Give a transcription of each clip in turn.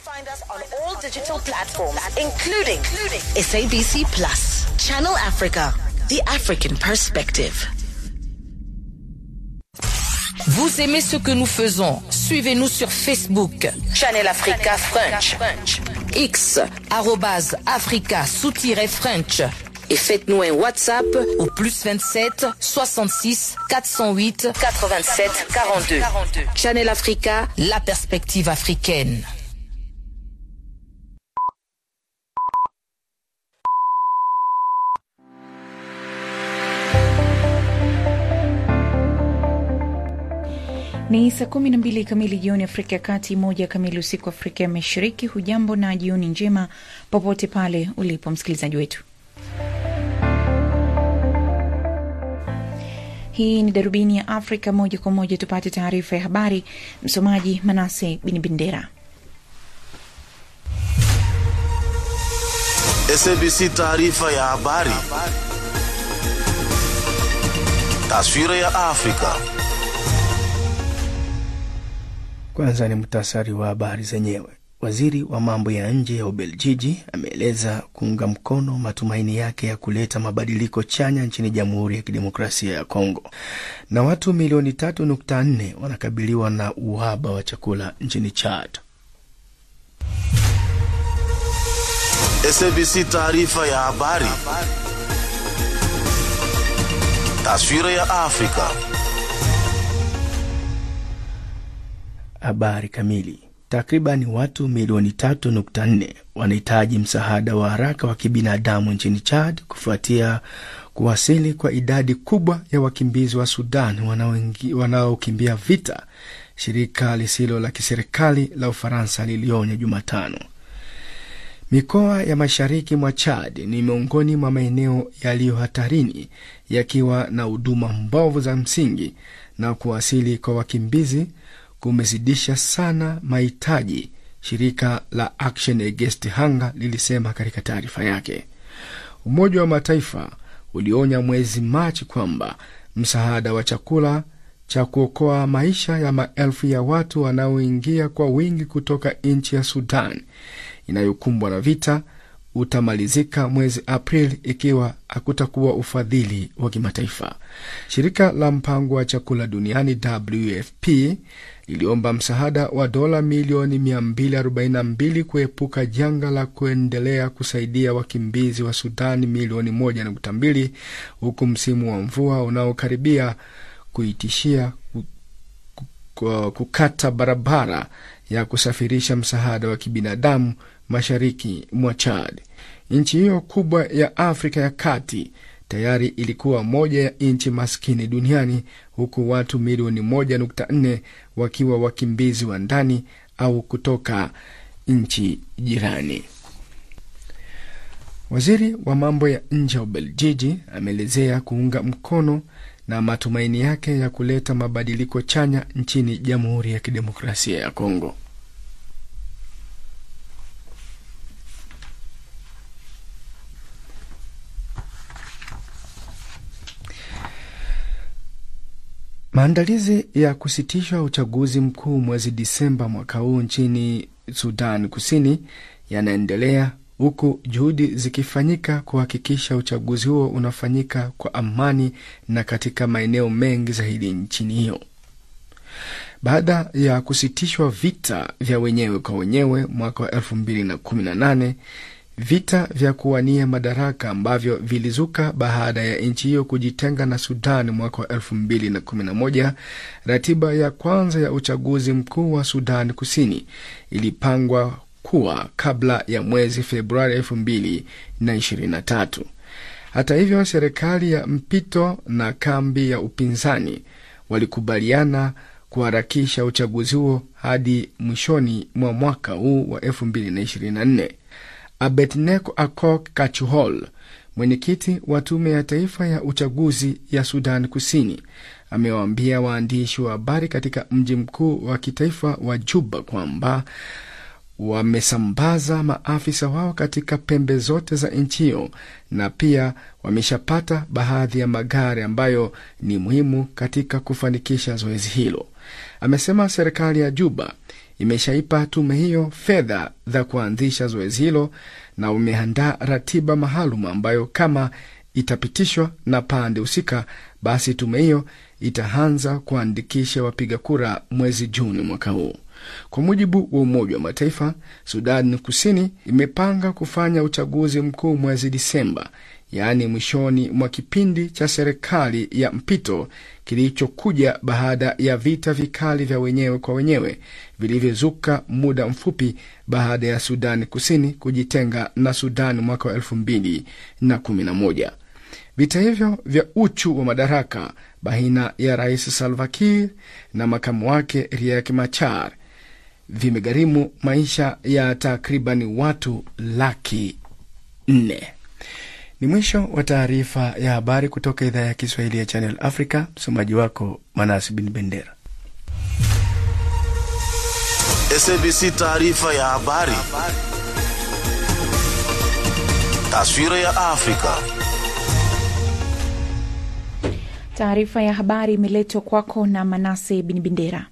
Find us on all digital platforms, including SABC Plus, Channel Africa, the African perspective. Vous aimez ce que nous faisons Suivez-nous sur Facebook, Channel Africa French. X, arrobase Africa sous-French. Et faites-nous un WhatsApp au plus 27 66 408 87 42. Channel Africa, la perspective africaine. Ni saa kumi na mbili kamili jioni Afrika ya Kati, moja kamili usiku Afrika ya Mashariki. Hujambo na jioni njema popote pale ulipo msikilizaji wetu. Hii ni darubini ya Afrika, moja kwa moja tupate taarifa ya habari. Msomaji Manase Binibindera. SABC taarifa ya habari. Taswira ya Afrika. Kwanza ni muhtasari wa habari zenyewe. Waziri wa mambo ya nje ya Ubeljiji ameeleza kuunga mkono matumaini yake ya kuleta mabadiliko chanya nchini Jamhuri ya Kidemokrasia ya Kongo. Na watu milioni tatu nukta nne wanakabiliwa na uhaba wa chakula nchini Chad. SABC taarifa ya habari. Taswira ya Afrika. Habari kamili. Takriban watu milioni tatu nukta nne wanahitaji msaada wa haraka wa kibinadamu nchini Chad kufuatia kuwasili kwa idadi kubwa ya wakimbizi wa Sudan wanaokimbia vita, shirika lisilo la kiserikali la Ufaransa lilionya Jumatano. Mikoa ya mashariki mwa Chad ni miongoni mwa maeneo yaliyo hatarini, yakiwa na huduma mbovu za msingi, na kuwasili kwa wakimbizi kumezidisha sana mahitaji, shirika la Action Against Hunger lilisema katika taarifa yake. Umoja wa Mataifa ulionya mwezi Machi kwamba msaada wa chakula cha kuokoa maisha ya maelfu ya watu wanaoingia kwa wingi kutoka nchi ya Sudan inayokumbwa na vita utamalizika mwezi Aprili ikiwa hakutakuwa ufadhili wa kimataifa. Shirika la mpango wa chakula duniani WFP liliomba msaada wa dola milioni 242 kuepuka janga la kuendelea kusaidia wakimbizi wa Sudani milioni 1.2 huku msimu wa mvua unaokaribia kuitishia kukata barabara ya kusafirisha msaada wa kibinadamu mashariki mwa Chad. Nchi hiyo kubwa ya Afrika ya Kati tayari ilikuwa moja ya nchi maskini duniani huku watu milioni 1.4 wakiwa wakimbizi wa ndani au kutoka nchi jirani. Waziri wa mambo ya nje wa Ubeljiji ameelezea kuunga mkono na matumaini yake ya kuleta mabadiliko chanya nchini Jamhuri ya Kidemokrasia ya Kongo. Maandalizi ya kusitishwa uchaguzi mkuu mwezi Disemba mwaka huu nchini Sudan Kusini yanaendelea huku juhudi zikifanyika kuhakikisha uchaguzi huo unafanyika kwa amani na katika maeneo mengi zaidi nchini hiyo. Baada ya kusitishwa vita vya wenyewe kwa wenyewe mwaka wa elfu mbili na kumi na nane vita vya kuwania madaraka ambavyo vilizuka baada ya nchi hiyo kujitenga na Sudan mwaka wa elfu mbili na kumi na moja. Ratiba ya kwanza ya uchaguzi mkuu wa Sudan Kusini ilipangwa kuwa kabla ya mwezi Februari elfu mbili na ishirini na tatu. Hata hivyo, serikali ya mpito na kambi ya upinzani walikubaliana kuharakisha uchaguzi huo hadi mwishoni mwa mwaka huu wa elfu mbili na ishirini na nne. Abednego Akok Kachuhol, mwenyekiti wa tume ya taifa ya uchaguzi ya Sudan Kusini, amewaambia waandishi wa habari katika mji mkuu wa kitaifa wa Juba kwamba wamesambaza maafisa wao katika pembe zote za nchi hiyo na pia wameshapata baadhi ya magari ambayo ni muhimu katika kufanikisha zoezi hilo. Amesema serikali ya Juba imeshaipa tume hiyo fedha za kuanzisha zoezi hilo na umeandaa ratiba maalum ambayo kama itapitishwa na pande husika, basi tume hiyo itaanza kuandikisha wapiga kura mwezi Juni mwaka huu. Kwa mujibu wa Umoja wa Mataifa, Sudan Kusini imepanga kufanya uchaguzi mkuu mwezi Disemba, yaani mwishoni mwa kipindi cha serikali ya mpito kilichokuja baada ya vita vikali vya wenyewe kwa wenyewe vilivyozuka muda mfupi baada ya Sudani Kusini kujitenga na Sudani mwaka wa elfu mbili na kumi na moja. Vita hivyo vya uchu wa madaraka baina ya Rais Salva Kiir na makamu wake Riek Machar vimegharimu maisha ya takribani watu laki nne. Ni mwisho wa taarifa ya habari kutoka idhaa ya Kiswahili ya Channel Africa. Msomaji wako Manasi bin Bendera. SABC taarifa ya habari. Taswira ya Afrika. Taarifa ya habari imeletwa kwako na Manase bin Bendera.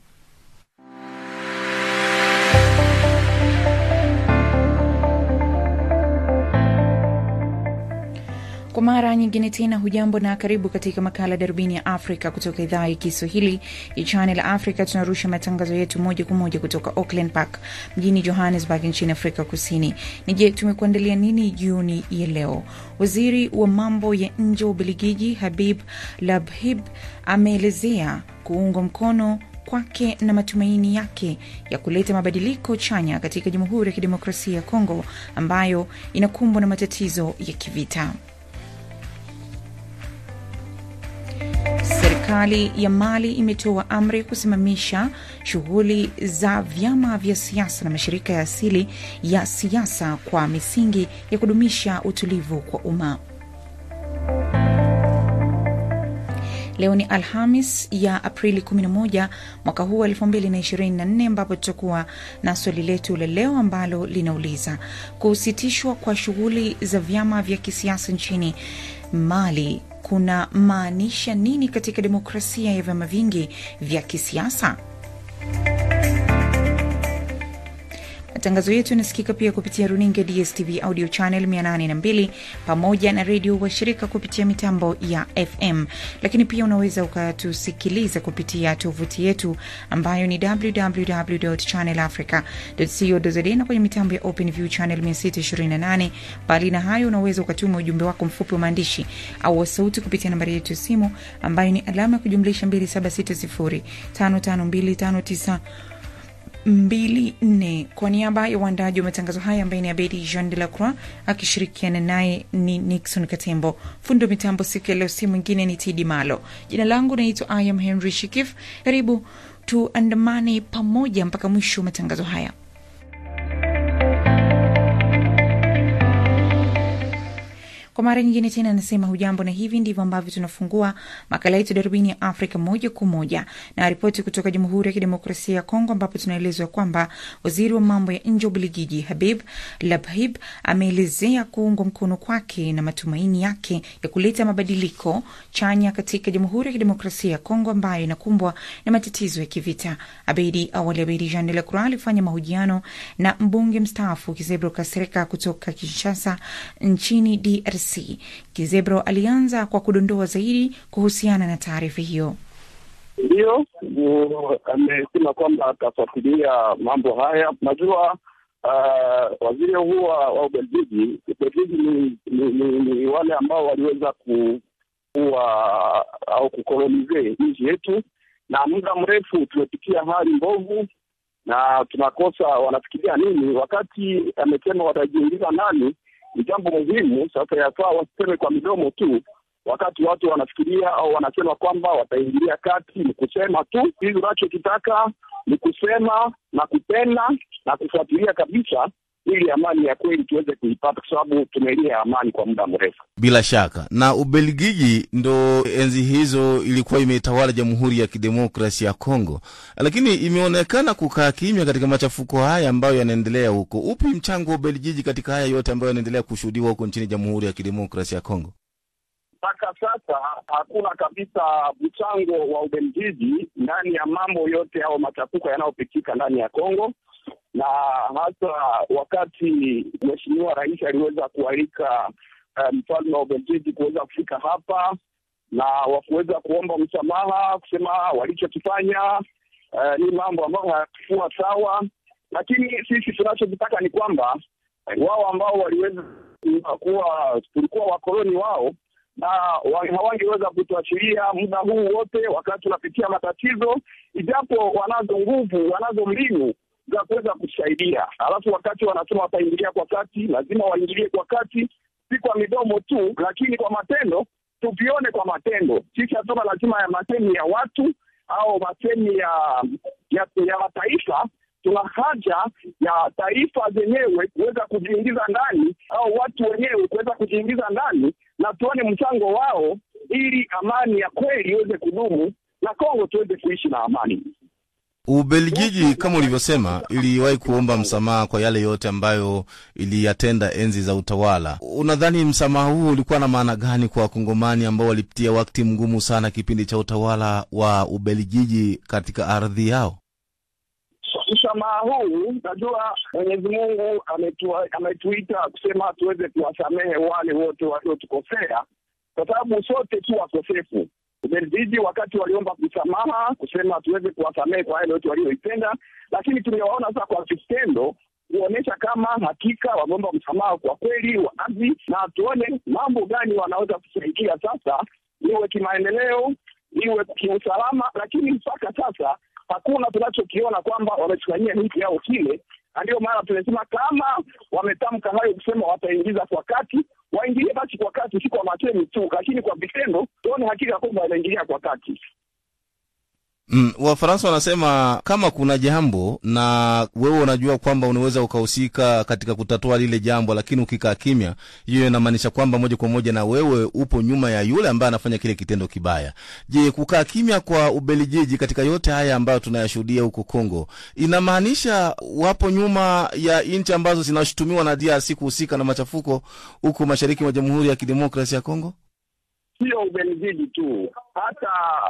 Kwa mara nyingine tena, hujambo na karibu katika makala darubini ya Afrika kutoka idhaa ya Kiswahili ya Channel Africa. Tunarusha matangazo yetu moja kwa moja kutoka Auckland Park mjini Johannesburg nchini Afrika Kusini. Ni je, tumekuandalia nini jioni ya leo? Waziri wa mambo ya nje wa Ubelgiji Habib Labhib ameelezea kuungwa mkono kwake na matumaini yake ya kuleta mabadiliko chanya katika Jamhuri ya Kidemokrasia ya Kongo ambayo inakumbwa na matatizo ya kivita. Serikali ya Mali imetoa amri ya kusimamisha shughuli za vyama vya siasa na mashirika ya asili ya siasa kwa misingi ya kudumisha utulivu kwa umma. Leo ni Alhamis ya Aprili 11 mwaka huu wa 2024, ambapo tutakuwa na swali letu la leo ambalo linauliza kusitishwa kwa shughuli za vyama vya kisiasa nchini Mali kuna maanisha nini katika demokrasia ya vyama vingi vya kisiasa? Matangazo yetu yanasikika pia kupitia runinga DSTV audio channel 802 pamoja na redio washirika kupitia mitambo ya FM, lakini pia unaweza ukatusikiliza kupitia tovuti yetu ambayo ni www.channelafrica.co.za na kwenye mitambo ya OpenView channel 628. Mbali na hayo, unaweza ukatuma ujumbe wako mfupi wa maandishi au wa sauti kupitia nambari yetu ya simu ambayo ni alama ya kujumlisha 2760552592 mbili nne. Kwa niaba ya uandaji wa matangazo haya ambaye ni Abedi Jean de la Croix akishirikiana naye ni Nixon Katembo. Fundo mitambo siku ya leo si mwingine ni Tidi Malo. Jina langu naitwa Ayam Henry Shikif. Karibu tuandamane pamoja mpaka mwisho wa matangazo haya. Kwa mara nyingine tena anasema hujambo, na hivi ndivyo ambavyo tunafungua makala yetu darubini ya Afrika moja kwa moja na ripoti kutoka Jamhuri ya Kidemokrasia ya Kongo, ambapo tunaelezwa kwamba waziri wa mambo ya nje wa Ubelgiji Habib Labhib ameelezea kuungwa mkono kwake na matumaini yake ya kuleta mabadiliko chanya katika Jamhuri ya Kidemokrasia ya Kongo ambayo inakumbwa na matatizo ya kivita. Abedi awali, Abedi Jean de la Croix alifanya mahojiano na mbunge mstaafu Kizebro Kasereka kutoka Kinshasa nchini DRC. Kizebro alianza kwa kudondoa zaidi kuhusiana na taarifa hiyo. Ndiyo, amesema kwamba atafuatilia mambo haya. Najua uh, waziri huu wa Ubelgiji, Ubelgiji ni, ni, ni, ni wale ambao waliweza kuwa au kukolonize nchi yetu, na muda mrefu tumepitia hali mbovu na tunakosa wanafikiria nini. Wakati amesema watajiingiza ndani ni jambo muhimu. Sasa yafaa wasiseme kwa midomo tu, wakati watu wanafikiria au wanasema kwamba wataingilia kati. Ni kusema tu, hizi unachokitaka ni kusema na kupenda na kufuatilia kabisa, ili amani ya kweli tuweze kuipata, kwa sababu tumelia amani kwa muda mrefu. Bila shaka na Ubelgiji ndo enzi hizo ilikuwa imetawala Jamhuri ya Kidemokrasia ya Kongo, lakini imeonekana kukaa kimya katika machafuko haya ambayo yanaendelea huko. Upi mchango wa Ubelgiji katika haya yote ambayo yanaendelea kushuhudiwa huko nchini Jamhuri ya Kidemokrasia ya Kongo? mpaka sasa hakuna kabisa mchango wa Ubelgiji ndani ya mambo yote au machafuko yanayopitika ndani ya Kongo, na hasa wakati mheshimiwa rais aliweza kualika uh, mfalme wa Ubelgiji kuweza kufika hapa na wakuweza kuomba msamaha, kusema walichokifanya uh, ni mambo ambayo hayakuwa sawa, lakini sisi tunachokitaka ni kwamba wao ambao waliweza kuwa tulikuwa wakoloni wao na hawangeweza kutuachilia muda huu wote wakati tunapitia matatizo, ijapo wanazo nguvu, wanazo mbinu za kuweza kusaidia. Alafu wakati wanasema wataingilia kwa kati, lazima waingilie kwa kati, si kwa midomo tu, lakini kwa matendo. Tuvione kwa matendo. Sisi hatuna lazima ya masemi ya watu au masemi ya ya, ya mataifa tuna haja ya taifa zenyewe kuweza kujiingiza ndani au watu wenyewe kuweza kujiingiza ndani na tuone mchango wao, ili amani ya kweli iweze kudumu na Kongo tuweze kuishi na amani. Ubelgiji kama ulivyosema, iliwahi kuomba msamaha kwa yale yote ambayo iliyatenda enzi za utawala. Unadhani msamaha huu ulikuwa na maana gani kwa wakongomani ambao walipitia wakati mgumu sana kipindi cha utawala wa Ubelgiji katika ardhi yao? Msamaha huu najua Mwenyezi Mungu ametua, ametuita kusema tuweze kuwasamehe wale wote waliotukosea, kwa sababu sote tu wakosefu. Ubelgiji wakati waliomba msamaha kusema tuweze kuwasamehe kwa yale yote walioitenda, lakini tumewaona sasa kwa vitendo kuonyesha kama hakika wameomba msamaha kwa kweli wazi, na tuone mambo gani wanaweza kusaidia sasa, iwe kimaendeleo, iwe kiusalama, lakini mpaka sasa hakuna tunachokiona kwamba wamefanyia hiki au kile, na ndio maana tumesema kama wametamka hayo kusema wataingiza kwa kati, waingilie basi kwa kati, si kwa matemi tu, lakini kwa vitendo tuone hakika kwamba wanaingilia kwa kati. Mm, Wafaransa wanasema kama kuna jambo na wewe unajua kwamba unaweza ukahusika katika kutatua lile jambo, lakini ukikaa kimya, hiyo inamaanisha kwamba moja kwa moja na wewe upo nyuma ya yule ambaye anafanya kile kitendo kibaya. Je, kukaa kimya kwa Ubelgiji katika yote haya ambayo tunayashuhudia huko Kongo inamaanisha wapo nyuma ya nchi ambazo zinashutumiwa na DRC kuhusika na machafuko huko mashariki mwa Jamhuri ya Kidemokrasia ya Kongo? Sio Ubelgiji tu, hata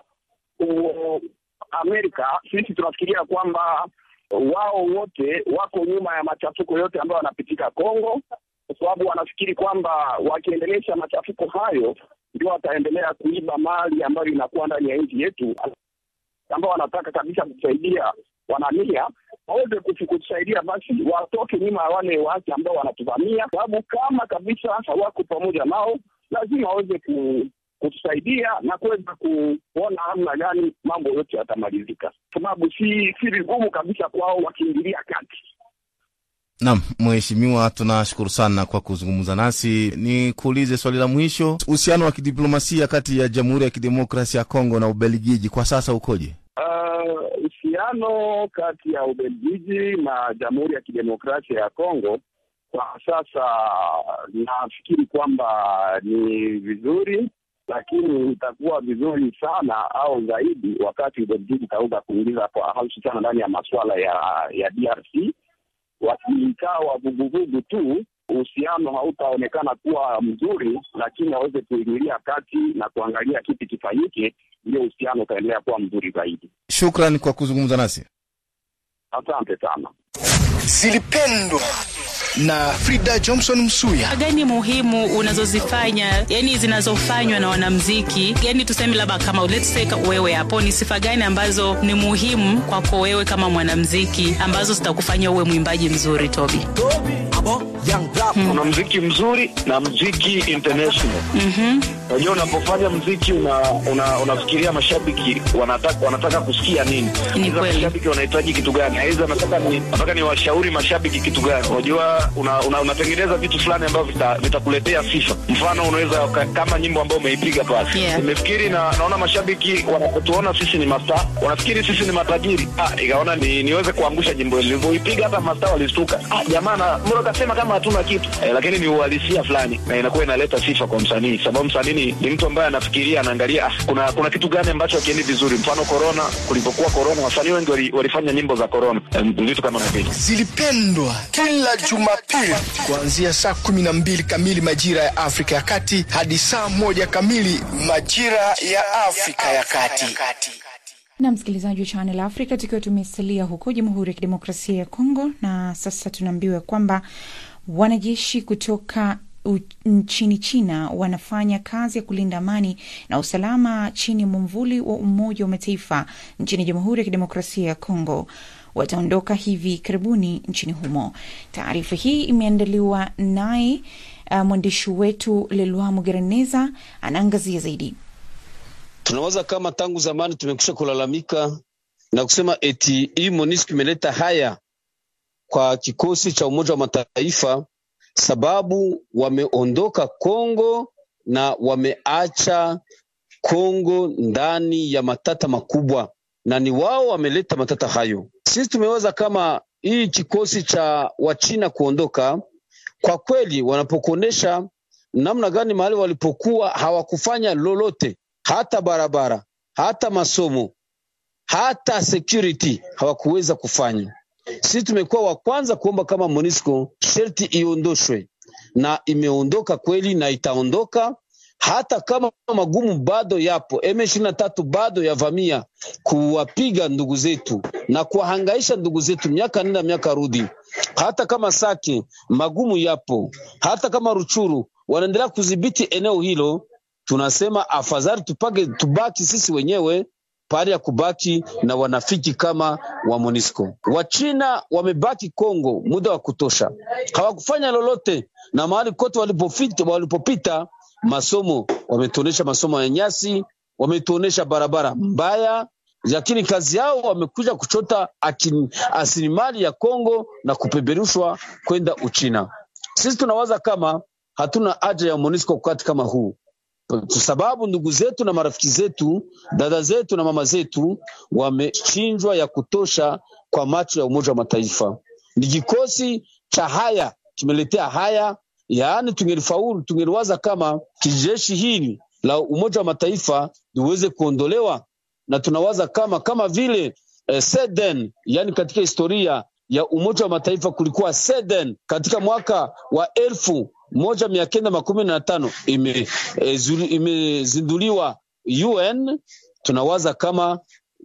u, Amerika sisi tunafikiria kwamba wao wote wako nyuma ya machafuko yote ambayo yanapitika Kongo, kwa sababu wanafikiri kwamba wakiendelesha machafuko hayo ndio wataendelea kuiba mali ambayo inakuwa ndani ya nchi yetu, ambao wanataka kabisa kusaidia wanania waweze kutusaidia, basi watoke nyuma ya wale waasi ambao wanatuvamia, sababu kama kabisa hawako pamoja nao, lazima waweze ku kutusaidia na kuweza kuona namna gani mambo yote yatamalizika, sababu si si vigumu kabisa kwao wakiingilia kati. Naam, mheshimiwa, tunashukuru sana kwa kuzungumza nasi. Ni kuulize swali la mwisho, uhusiano wa kidiplomasia kati ya Jamhuri ya Kidemokrasia ya Kongo na Ubelgiji kwa sasa ukoje? Uhusiano uh, kati ya Ubelgiji na Jamhuri ya Kidemokrasia ya Kongo kwa sasa nafikiri kwamba ni vizuri lakini itakuwa vizuri sana au zaidi wakati Ubelgiji itaweza kuingiza kwa hususana ndani ya masuala ya ya DRC. Wakikaa wavuguvugu tu, uhusiano hautaonekana kuwa mzuri, lakini waweze kuingilia kati na kuangalia kipi kifanyike, ndio uhusiano utaendelea kuwa mzuri zaidi. Shukran kwa kuzungumza nasi, asante sana. Zilipendwa na Frida Johnson Msuya. gani muhimu unazozifanya yani zinazofanywa na wanamziki yani tuseme labda kama let's say wewe hapo ni sifa gani ambazo ni muhimu kwako wewe kama mwanamziki ambazo zitakufanya uwe mwimbaji mzuri Toby? Kuna mziki mzuri na mziki international. Unajua, unapofanya mziki una, una, unafikiria mashabiki wanataka wanataka kusikia nini, Aidha mashabiki wanahitaji kitu gani, aidha nataka ni nataka ni washauri mashabiki kitu gani. Unajua, una, una, unatengeneza vitu fulani ambavyo vita- vitakuletea sifa. Mfano, unaweza uka- kama nyimbo ambayo umeipiga pale, Yeah. nimefikiri na naona mashabiki wanapotuona sisi ni masta, wanafikiri sisi ni matajiri. Ah, ikaona ni, niweze kuangusha nyimbo ile. Nilivyoipiga hata masta walistuka, ah, jamaa na mbona kasema kama hatuna kitu eh, lakini ni uhalisia fulani na inakuwa inaleta sifa kwa msanii, sababu msanii ni yani ni mtu ambaye anafikiria, anaangalia ah, kuna kuna kitu gani ambacho hakiendi vizuri. Mfano corona, kulipokuwa corona, wasanii wengi wali, walifanya nyimbo za corona, em, vitu kama na vile zilipendwa kila Jumapili kuanzia saa kumi na mbili kamili majira ya Afrika ya Kati hadi saa moja kamili majira ya Afrika ya Kati. na msikilizaji wa Channel Africa, tukiwa tumesalia huko Jamhuri ya Kidemokrasia ya Kongo, na sasa tunaambiwa kwamba wanajeshi kutoka u- nchini China wanafanya kazi ya kulinda amani na usalama chini ya mwamvuli wa Umoja wa Mataifa nchini Jamhuri ya Kidemokrasia ya Kongo wataondoka hivi karibuni nchini humo. Taarifa hii imeandaliwa naye uh, mwandishi wetu Lelwa Mugereneza anaangazia zaidi. Tunawaza kama tangu zamani tumekwisha kulalamika na kusema eti hii MONUSCO imeleta haya kwa kikosi cha Umoja wa Mataifa, sababu wameondoka Kongo na wameacha Kongo ndani ya matata makubwa, na ni wao wameleta matata hayo. Sisi tumewaza kama hii kikosi cha Wachina kuondoka, kwa kweli wanapokuonesha namna gani mahali walipokuwa hawakufanya lolote, hata barabara, hata masomo, hata security hawakuweza kufanya. Sisi tumekuwa wa kwanza kuomba kama MONUSCO sherti iondoshwe, na imeondoka kweli na itaondoka hata kama magumu bado yapo. M23 bado yavamia kuwapiga ndugu zetu na kuwahangaisha ndugu zetu miaka nenda miaka rudi. Hata kama Sake magumu yapo, hata kama Ruchuru wanaendelea kudhibiti eneo hilo, tunasema afadhali tupage, tubaki sisi wenyewe pahali ya kubaki na wanafiki kama wa MONUSCO. Wachina wamebaki Kongo muda wa kutosha, hawakufanya lolote, na mahali kote walipopita, walipopita masomo wametuonesha masomo ya nyasi, wametuonesha barabara mbaya, lakini kazi yao wamekuja kuchota asilimali ya Kongo na kupeperushwa kwenda Uchina. Sisi tunawaza kama hatuna haja ya MONUSCO wakati kama huu sababu ndugu zetu na marafiki zetu, dada zetu na mama zetu wamechinjwa ya kutosha kwa macho ya Umoja wa Mataifa. Ni kikosi cha haya kimeletea haya, yaani tungelifaulu, tungeliwaza kama kijeshi hili la Umoja wa Mataifa liweze kuondolewa, na tunawaza kama kama vile eh, Seden, yani katika historia ya Umoja wa Mataifa kulikuwa Seden katika mwaka wa elfu moja mia kenda makumi na tano imezinduliwa ime UN. Tunawaza kama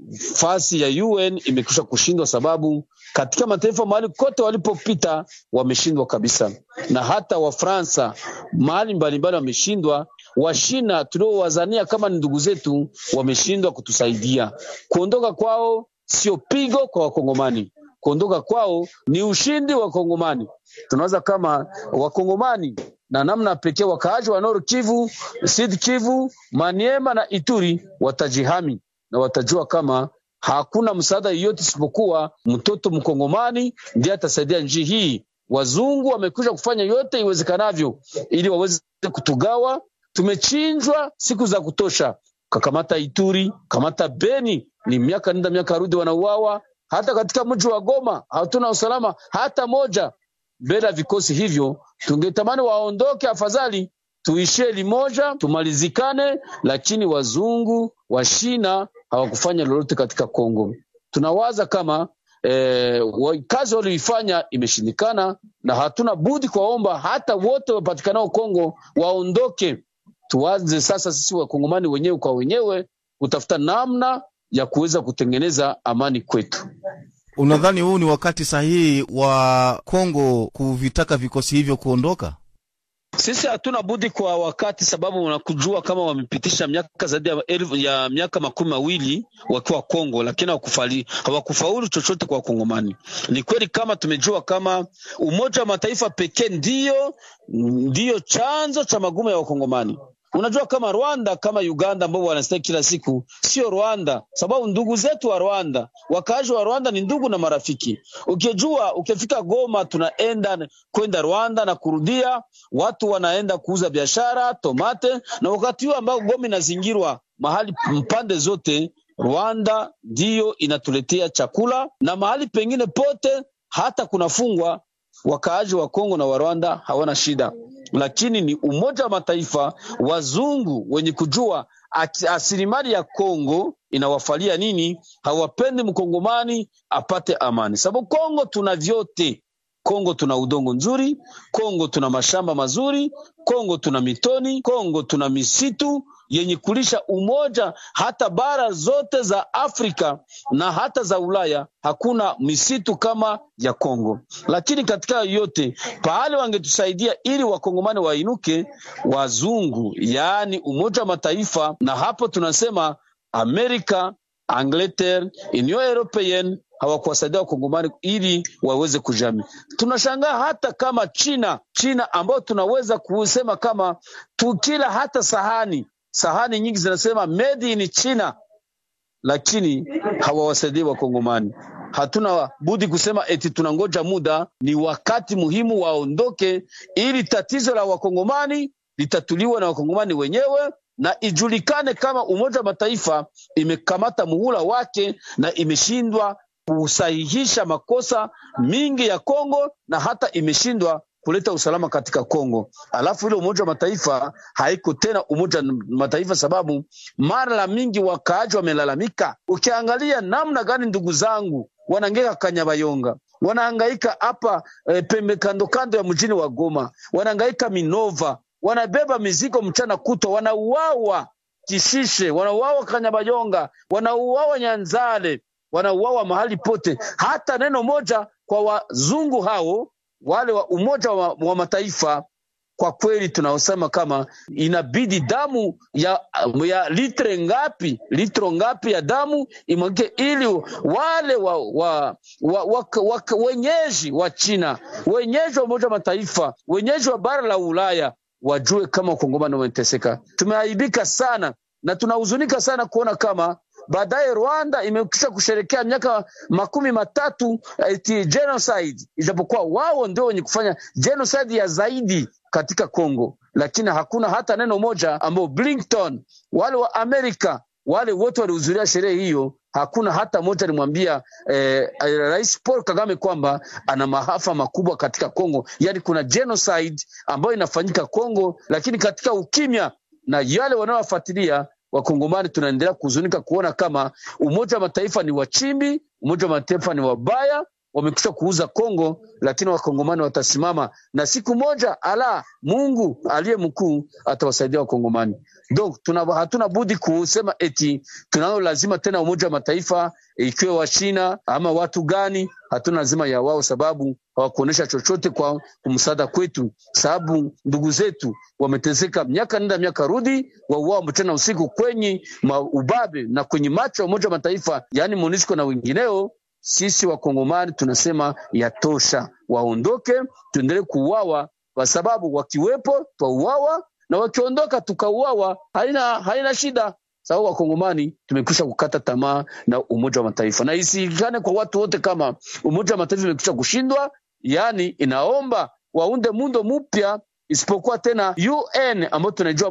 fasi ya UN imekwisha kushindwa, sababu katika mataifa mahali kote walipopita wameshindwa kabisa, na hata Wafransa mahali mbalimbali wameshindwa. Washina tuliowazania kama ni ndugu zetu wameshindwa kutusaidia. Kuondoka kwao sio pigo kwa Wakongomani, kuondoka kwao ni ushindi wa Kongomani. Tunaweza kama Wakongomani na namna pekee wakaaji wa Nord Kivu, Sud Kivu, Maniema na Ituri watajihami na watajua kama hakuna msaada yoyote isipokuwa mtoto mkongomani ndiye atasaidia nchi hii. Wazungu wamekwisha kufanya yote iwezekanavyo ili waweze kutugawa. Tumechinjwa siku za kutosha, kakamata Ituri, kamata Beni, ni miaka nenda miaka rudi, wanauawa. Hata katika mji wa Goma hatuna usalama hata moja mbele ya vikosi hivyo. Tungetamani waondoke, afadhali tuishie limoja, tumalizikane, lakini wazungu wa Shina hawakufanya lolote katika Kongo. Tunawaza kama eh, kazi walioifanya imeshindikana, na hatuna budi kuwaomba hata wote wapatikanao Kongo waondoke. Tuanze sasa sisi wakongomani wenyewe kwa wenyewe kutafuta namna ya kuweza kutengeneza amani kwetu. Unadhani huu ni wakati sahihi wa Kongo kuvitaka vikosi hivyo kuondoka? Sisi hatuna budi kwa wakati, sababu unakujua kama wamepitisha miaka zaidi ya, elfu, ya miaka makumi mawili wakiwa Kongo, lakini hawakufali hawakufaulu chochote kwa Wakongomani. Ni kweli kama tumejua kama Umoja wa Mataifa pekee ndiyo ndiyo chanzo cha magumu ya Wakongomani. Unajua kama Rwanda kama Uganda ambao wanastaki kila siku, sio Rwanda, sababu ndugu zetu wa Rwanda, wakaaji wa Rwanda ni ndugu na marafiki. Ukijua ukifika Goma, tunaenda kwenda Rwanda na kurudia, watu wanaenda kuuza biashara tomate, na wakati huo ambao Goma inazingirwa mahali mpande zote, Rwanda ndiyo inatuletea chakula na mahali pengine pote hata kunafungwa wakaaji wa Kongo na wa Rwanda hawana shida, lakini ni Umoja wa Mataifa, wazungu wenye kujua asilimali ya Kongo inawafalia nini, hawapendi mkongomani apate amani, sababu Kongo tuna vyote. Kongo tuna udongo nzuri, Kongo tuna mashamba mazuri, Kongo tuna mitoni, Kongo tuna misitu yenye kulisha umoja. Hata bara zote za Afrika na hata za Ulaya hakuna misitu kama ya Kongo. Lakini katika yote pahali wangetusaidia ili wakongomani wainuke, wazungu, yaani Umoja wa Mataifa, na hapo tunasema Amerika, Angleterre, Union Europeenne hawakuwasaidia wakongomani ili waweze kujami. Tunashangaa hata kama China, China ambao tunaweza kusema kama tukila hata sahani sahani nyingi zinasema made in China, lakini hawawasaidii wakongomani. Hatuna budi kusema eti tunangoja muda, ni wakati muhimu waondoke, ili tatizo la wakongomani litatuliwa na wakongomani wenyewe na ijulikane kama Umoja wa Mataifa imekamata muhula wake na imeshindwa kusahihisha makosa mingi ya Kongo na hata imeshindwa kuleta usalama katika Kongo. Alafu ile Umoja wa Mataifa haiko tena Umoja wa Mataifa, sababu mara mingi wakaaji wamelalamika. Ukiangalia namna gani ndugu zangu wanaangeka Kanyabayonga, wanahangaika hapa e, pembe kando kando ya mjini wa Goma, wanahangaika Minova, wanabeba mizigo mchana kutwa, wanauawa Kishishe, wanauawa Kanyabayonga, wanauawa Nyanzale, wanauawa mahali pote. Hata neno moja kwa wazungu hao wale wa Umoja wa, wa Mataifa kwa kweli tunaosema kama inabidi damu ya, ya litre ngapi litro ngapi ya damu imwagike ili wale wa, wa, wa, wa, wa, wenyeji wa China wenyeji wa Umoja wa Mataifa wenyeji wa bara la Ulaya wajue kama wakongomani wameteseka. Tumeaibika sana na tunahuzunika sana kuona kama baadaye Rwanda imekisha kusherekea miaka makumi matatu eti genocide, ijapokuwa wao ndio wenye kufanya genocide ya zaidi katika Kongo, lakini hakuna hata neno moja ambao Blinken wale wa Amerika wale wote walihudhuria sherehe hiyo, hakuna hata moja alimwambia eh, Rais Paul Kagame kwamba ana maafa makubwa katika Kongo, yaani kuna genocide ambayo inafanyika Kongo, lakini katika ukimya na yale wanaowafuatilia Wakongomani tunaendelea kuhuzunika kuona kama Umoja wa Mataifa ni wachimbi, Umoja wa Mataifa ni wabaya, wamekwisha kuuza Kongo, lakini Wakongomani watasimama na siku moja, ala Mungu aliye mkuu atawasaidia Wakongomani. Donc tuna, hatuna budi kusema eti tunao lazima tena Umoja wa Mataifa ikiwe wa China ama watu gani, hatuna lazima ya wao, sababu hawakuonyesha chochote kwa kumsaada kwetu, sababu ndugu zetu wameteseka miaka nenda miaka rudi, wauao mchana usiku kwenye ubabe na kwenye macho ya Umoja wa Mataifa, yaani MONUSCO na wengineo. Sisi wakongomani tunasema yatosha, waondoke, tuendelee kuuawa, kwa sababu wakiwepo twauawa na wakiondoka tukauawa, haina, haina shida sababu wakongomani tumekwisha kukata tamaa na Umoja wa Mataifa, na isiikane kwa watu wote kama Umoja wa Mataifa imekwisha kushindwa, yaani inaomba waunde muundo mpya isipokuwa tena UN ambayo tunajua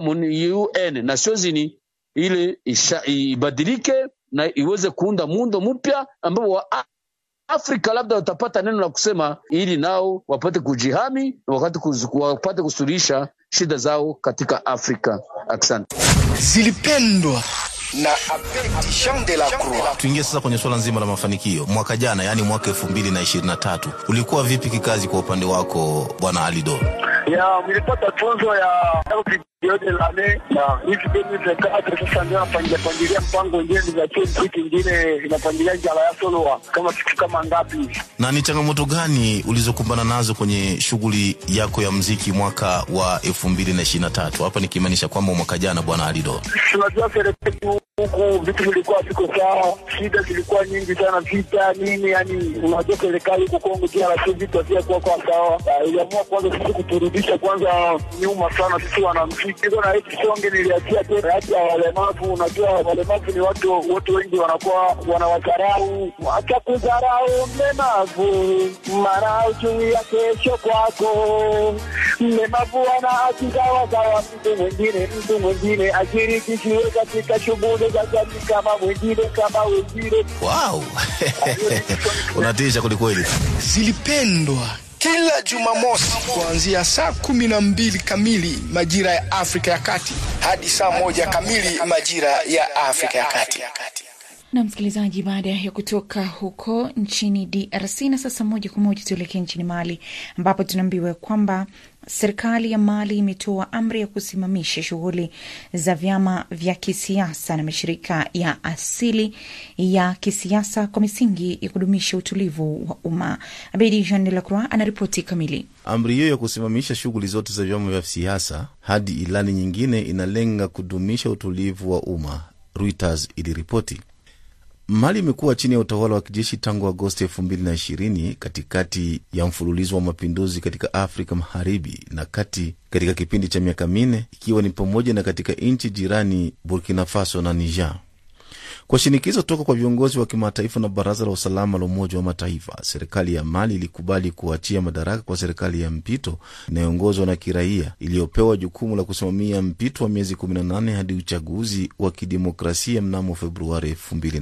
UN Nations Unies ili ibadilike na iweze kuunda muundo mpya ambao wa Afrika labda watapata neno la kusema ili nao wapate kujihami na wakati wapate kusuluhisha shida zao katika Afrika. Asante. Zilipendwa na Abedi Jean de la Croix. Tuingie sasa kwenye suala nzima la mafanikio. Mwaka jana, yaani mwaka elfu mbili na ishirini na tatu ulikuwa vipi kikazi kwa upande wako bwana Alido? ya nilipata funzo ya de lane na hivi demi sasa ndio napangilia pangilia mpango ingine niachie mziki ingine inapangilia njala ya soloa kama siku kama ngapi. Na ni changamoto gani ulizokumbana nazo kwenye shughuli yako ya mziki mwaka wa elfu mbili na ishirini na tatu hapa nikimaanisha kwamba mwaka jana bwana Alido? Tunajua serikali huku vitu vilikuwa viko sawa, shida zilikuwa nyingi sana, vita nini, yani unajua serikali huko Kongo DRC vitu havikuwa kwa sawa. Iliamua kwanza sisi kuturudisha kwanza nyuma sana sisi wanamziki hivyo, na hiki songe niliachia tena hati ya walemavu. Unajua walemavu ni watu watu wengi wanakuwa wanawadharau, acha kudharau mlemavu, maana juu ya kesho kwako. Mlemavu ana haki sawa sawa mtu mwingine, mtu mwingine ashirikishiwe katika shughuli za jamii kama mwingine kama wengine. Wow. Unatisha kwelikweli. Zilipendwa kila Jumamosi kuanzia saa kumi na mbili kamili majira ya Afrika ya Kati hadi saa moja kamili majira ya Afrika ya Kati. na msikilizaji, baada ya kutoka huko nchini DRC na sasa moja kwa moja tuelekee nchini Mali ambapo tunaambiwa kwamba serikali ya Mali imetoa amri ya kusimamisha shughuli za vyama vya kisiasa na mashirika ya asili ya kisiasa kwa misingi ya kudumisha utulivu wa umma. Abedi Jean de la Croix anaripoti kamili. Amri hiyo ya kusimamisha shughuli zote za vyama vya siasa hadi ilani nyingine inalenga kudumisha utulivu wa umma, Reuters iliripoti. Mali imekuwa chini ya utawala wa kijeshi tangu Agosti 2020 katikati ya mfululizo wa mapinduzi katika Afrika Magharibi na kati katika kipindi cha miaka minne, ikiwa ni pamoja na katika nchi jirani Burkina Faso na Niger. Kwa shinikizo toka kwa viongozi wa kimataifa na Baraza la Usalama la Umoja wa Mataifa, serikali ya Mali ilikubali kuachia madaraka kwa serikali ya mpito inayoongozwa na kiraia iliyopewa jukumu la kusimamia mpito wa miezi 18 hadi uchaguzi wa kidemokrasia mnamo Februari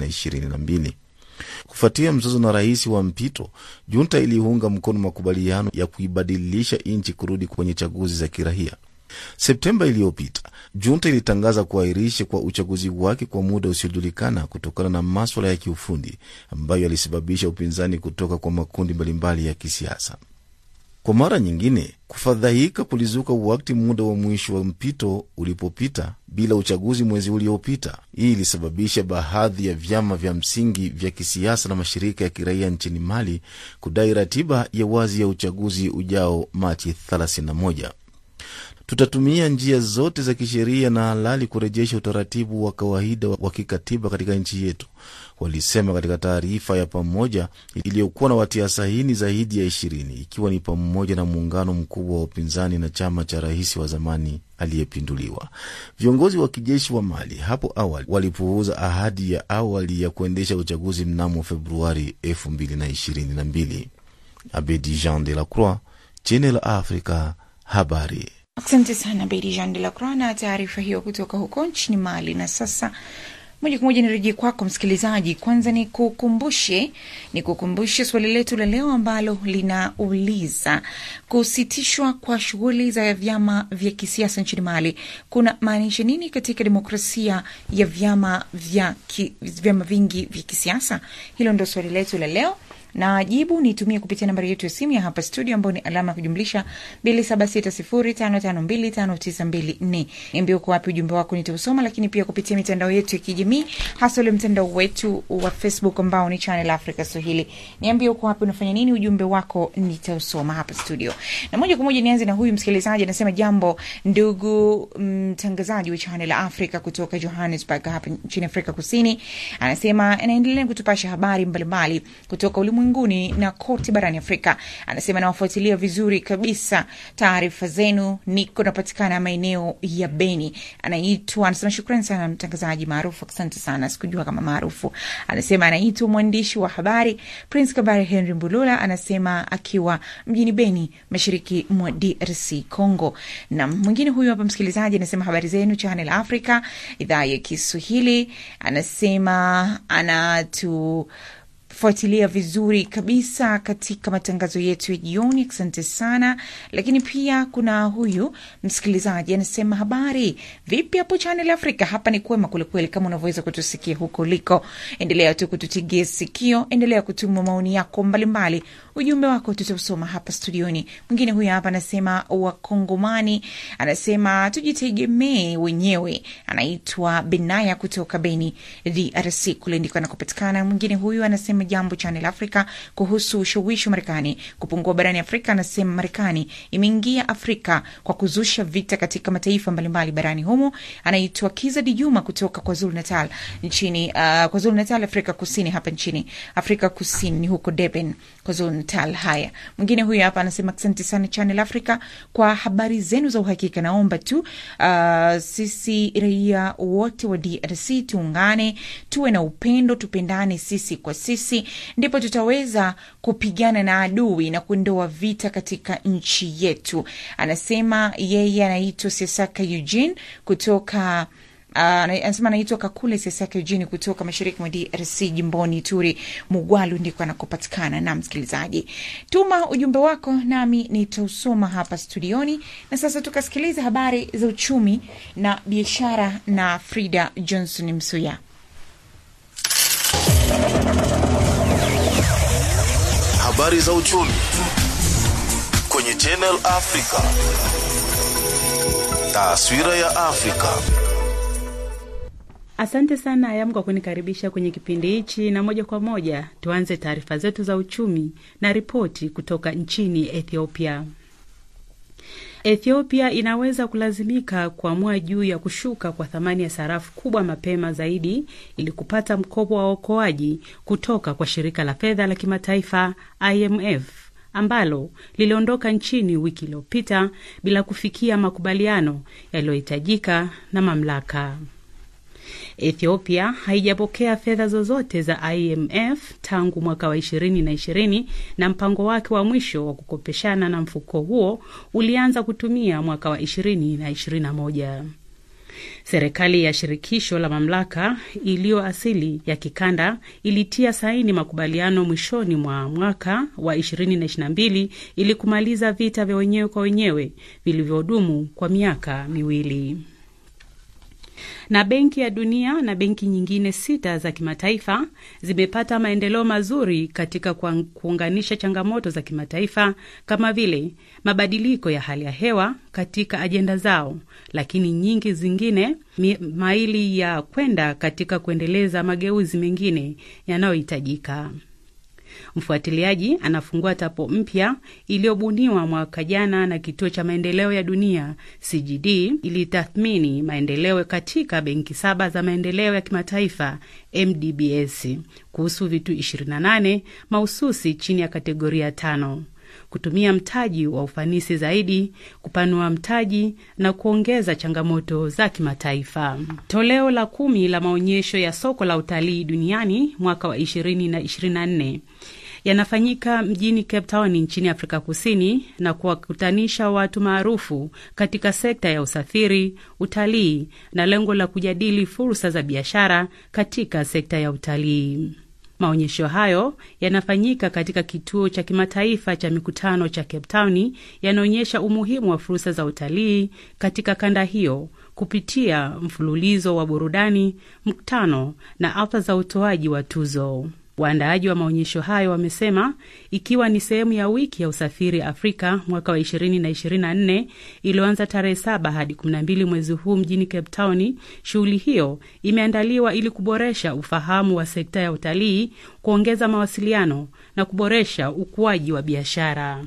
2022. Kufuatia mzozo na rais wa mpito, junta iliunga mkono makubaliano ya kuibadilisha nchi kurudi kwenye chaguzi za kiraia. Septemba iliyopita junta ilitangaza kuahirisha kwa uchaguzi wake kwa muda usiojulikana kutokana na maswala ya kiufundi ambayo yalisababisha upinzani kutoka kwa makundi mbalimbali ya kisiasa. Kwa mara nyingine, kufadhaika kulizuka wakati muda wa mwisho wa mpito ulipopita bila uchaguzi mwezi uliopita. Hii ilisababisha baadhi ya vyama vya msingi vya kisiasa na mashirika ya kiraia nchini Mali kudai ratiba ya wazi ya uchaguzi ujao Machi 31. Tutatumia njia zote za kisheria na halali kurejesha utaratibu wa kawaida wa kikatiba katika nchi yetu, walisema katika taarifa ya pamoja iliyokuwa na watia saini zaidi ya ishirini, ikiwa ni pamoja na muungano mkubwa wa upinzani na chama cha rais wa zamani aliyepinduliwa. Viongozi wa kijeshi wa Mali hapo awali walipuuza ahadi ya awali ya kuendesha uchaguzi mnamo Februari 2022. Abedi Jean de la Croix, Channel Africa, habari. Asante sana Bedi Jean de la Croix na taarifa hiyo kutoka huko nchini Mali. Na sasa moja kwa moja nirejee kwako msikilizaji. Kwanza ni kukumbushe ni kukumbushe swali letu la leo ambalo linauliza kusitishwa kwa shughuli za vyama vya kisiasa nchini Mali kuna maanisha nini katika demokrasia ya vyama vya ki, vyama vingi vya kisiasa? Hilo ndo swali letu la leo na jibu nitumie kupitia nambari yetu ya simu ya hapa studio ambayo ni alama ya kujumlisha 2760552592. Niambie uko wapi, ujumbe wako nitausoma, lakini pia kupitia mitandao yetu ya kijamii, hasa ule mtandao wetu wa Facebook ambao ni Channel Africa Swahili. Niambie uko wapi, unafanya nini, ujumbe wako nitausoma hapa studio. Na moja kwa moja nianze na huyu msikilizaji, anasema jambo ndugu mtangazaji wa Channel Africa kutoka Johannesburg hapa nchini Afrika Kusini. Anasema anaendelea kutupasha habari mbalimbali kutoka ulimwengu ulimwenguni na kote barani Afrika. Anasema nawafuatilia vizuri kabisa taarifa zenu, niko napatikana maeneo ya Beni. Anaitwa, anasema shukrani sana mtangazaji maarufu, asante sana, sikujua kama maarufu. Anasema anaitwa mwandishi wa habari Prince Kabare Henry Mbulula, anasema akiwa mjini Beni, mashariki mwa DRC Congo. Na mwingine huyu hapa msikilizaji anasema habari zenu Channel Africa, idhaa ya Kiswahili. Anasema anatu fuatilia vizuri kabisa katika matangazo yetu ya jioni. Asante sana. Lakini pia kuna huyu msikilizaji anasema, habari vipi hapo Channel Africa? Hapa ni kwema kwelikweli, kama unavyoweza kutusikia huko uliko. Endelea tu kututegea sikio, endelea kutuma maoni yako mbalimbali, ujumbe wako tutausoma hapa studioni. Mwingine huyu hapa anasema, Wakongomani anasema tujitegemee wenyewe. Anaitwa Benaya kutoka Beni, DRC, kule ndiko anakopatikana. Mwingine huyu anasema jambo Channel Africa kuhusu ushawishi wa Marekani kupungua barani Afrika. Anasema Marekani imeingia Afrika kwa kuzusha vita katika mataifa mbalimbali barani humo. Anaitwa Kiza Di Juma kutoka KwaZulu Natal nchini uh, KwaZulu Natal, Afrika Kusini, hapa nchini Afrika Kusini ni huko Durban, KwaZulu Natal. Haya, mwingine huyu hapa anasema asante sana Channel Africa kwa habari zenu za uhakika. Naomba tu uh, sisi raia wote wa DRC tuungane, tuwe na upendo, tupendane sisi kwa sisi ndipo tutaweza kupigana na adui na kuondoa vita katika nchi yetu. Anasema yeye anaitwa Sesaka Eugene kutoka anasema anaitwa Kakule Sesake Jini kutoka mashariki mwa DRC jimboni Turi Mugwalu ndiko anakopatikana. Na msikilizaji, tuma ujumbe wako nami nitausoma hapa studioni, na sasa tukasikiliza habari za uchumi na biashara na Frida Johnson Msuya. Habari za uchumi kwenye Channel Africa. Taswira ya Afrika. Asante sana Ayam kwa kunikaribisha kwenye kipindi hichi, na moja kwa moja tuanze taarifa zetu za uchumi na ripoti kutoka nchini Ethiopia. Ethiopia inaweza kulazimika kuamua juu ya kushuka kwa thamani ya sarafu kubwa mapema zaidi ili kupata mkopo wa uokoaji kutoka kwa shirika la fedha la kimataifa IMF ambalo liliondoka nchini wiki iliyopita bila kufikia makubaliano yaliyohitajika na mamlaka. Ethiopia haijapokea fedha zozote za IMF tangu mwaka wa ishirini na ishirini na mpango wake wa mwisho wa kukopeshana na mfuko huo ulianza kutumia mwaka wa ishirini na ishirini na moja. Serikali ya shirikisho la mamlaka iliyo asili ya kikanda ilitia saini makubaliano mwishoni mwa mwaka wa 2022 ili kumaliza vita vya wenyewe kwa wenyewe vilivyodumu kwa miaka miwili na Benki ya Dunia na benki nyingine sita za kimataifa zimepata maendeleo mazuri katika kuunganisha changamoto za kimataifa kama vile mabadiliko ya hali ya hewa katika ajenda zao, lakini nyingi zingine maili ya kwenda katika kuendeleza mageuzi mengine yanayohitajika. Mfuatiliaji anafungua tapo mpya iliyobuniwa mwaka jana na kituo cha maendeleo ya dunia CGD ilitathmini maendeleo katika benki saba za maendeleo ya kimataifa MDBS kuhusu vitu 28 mahususi chini ya kategoria tano: kutumia mtaji wa ufanisi zaidi, kupanua mtaji na kuongeza changamoto za kimataifa. Toleo la kumi la maonyesho ya soko la utalii duniani mwaka wa 2024 yanafanyika mjini Cape Town nchini Afrika Kusini na kuwakutanisha watu maarufu katika sekta ya usafiri, utalii na lengo la kujadili fursa za biashara katika sekta ya utalii. Maonyesho hayo yanafanyika katika kituo cha kimataifa cha mikutano cha Cape Town, yanaonyesha umuhimu wa fursa za utalii katika kanda hiyo kupitia mfululizo wa burudani, mkutano na hafla za utoaji wa tuzo. Waandaaji wa maonyesho hayo wamesema ikiwa ni sehemu ya wiki ya usafiri Afrika mwaka wa 2024 iliyoanza tarehe 7 hadi 12 mwezi huu mjini Cape Town, shughuli hiyo imeandaliwa ili kuboresha ufahamu wa sekta ya utalii, kuongeza mawasiliano na kuboresha ukuaji wa biashara.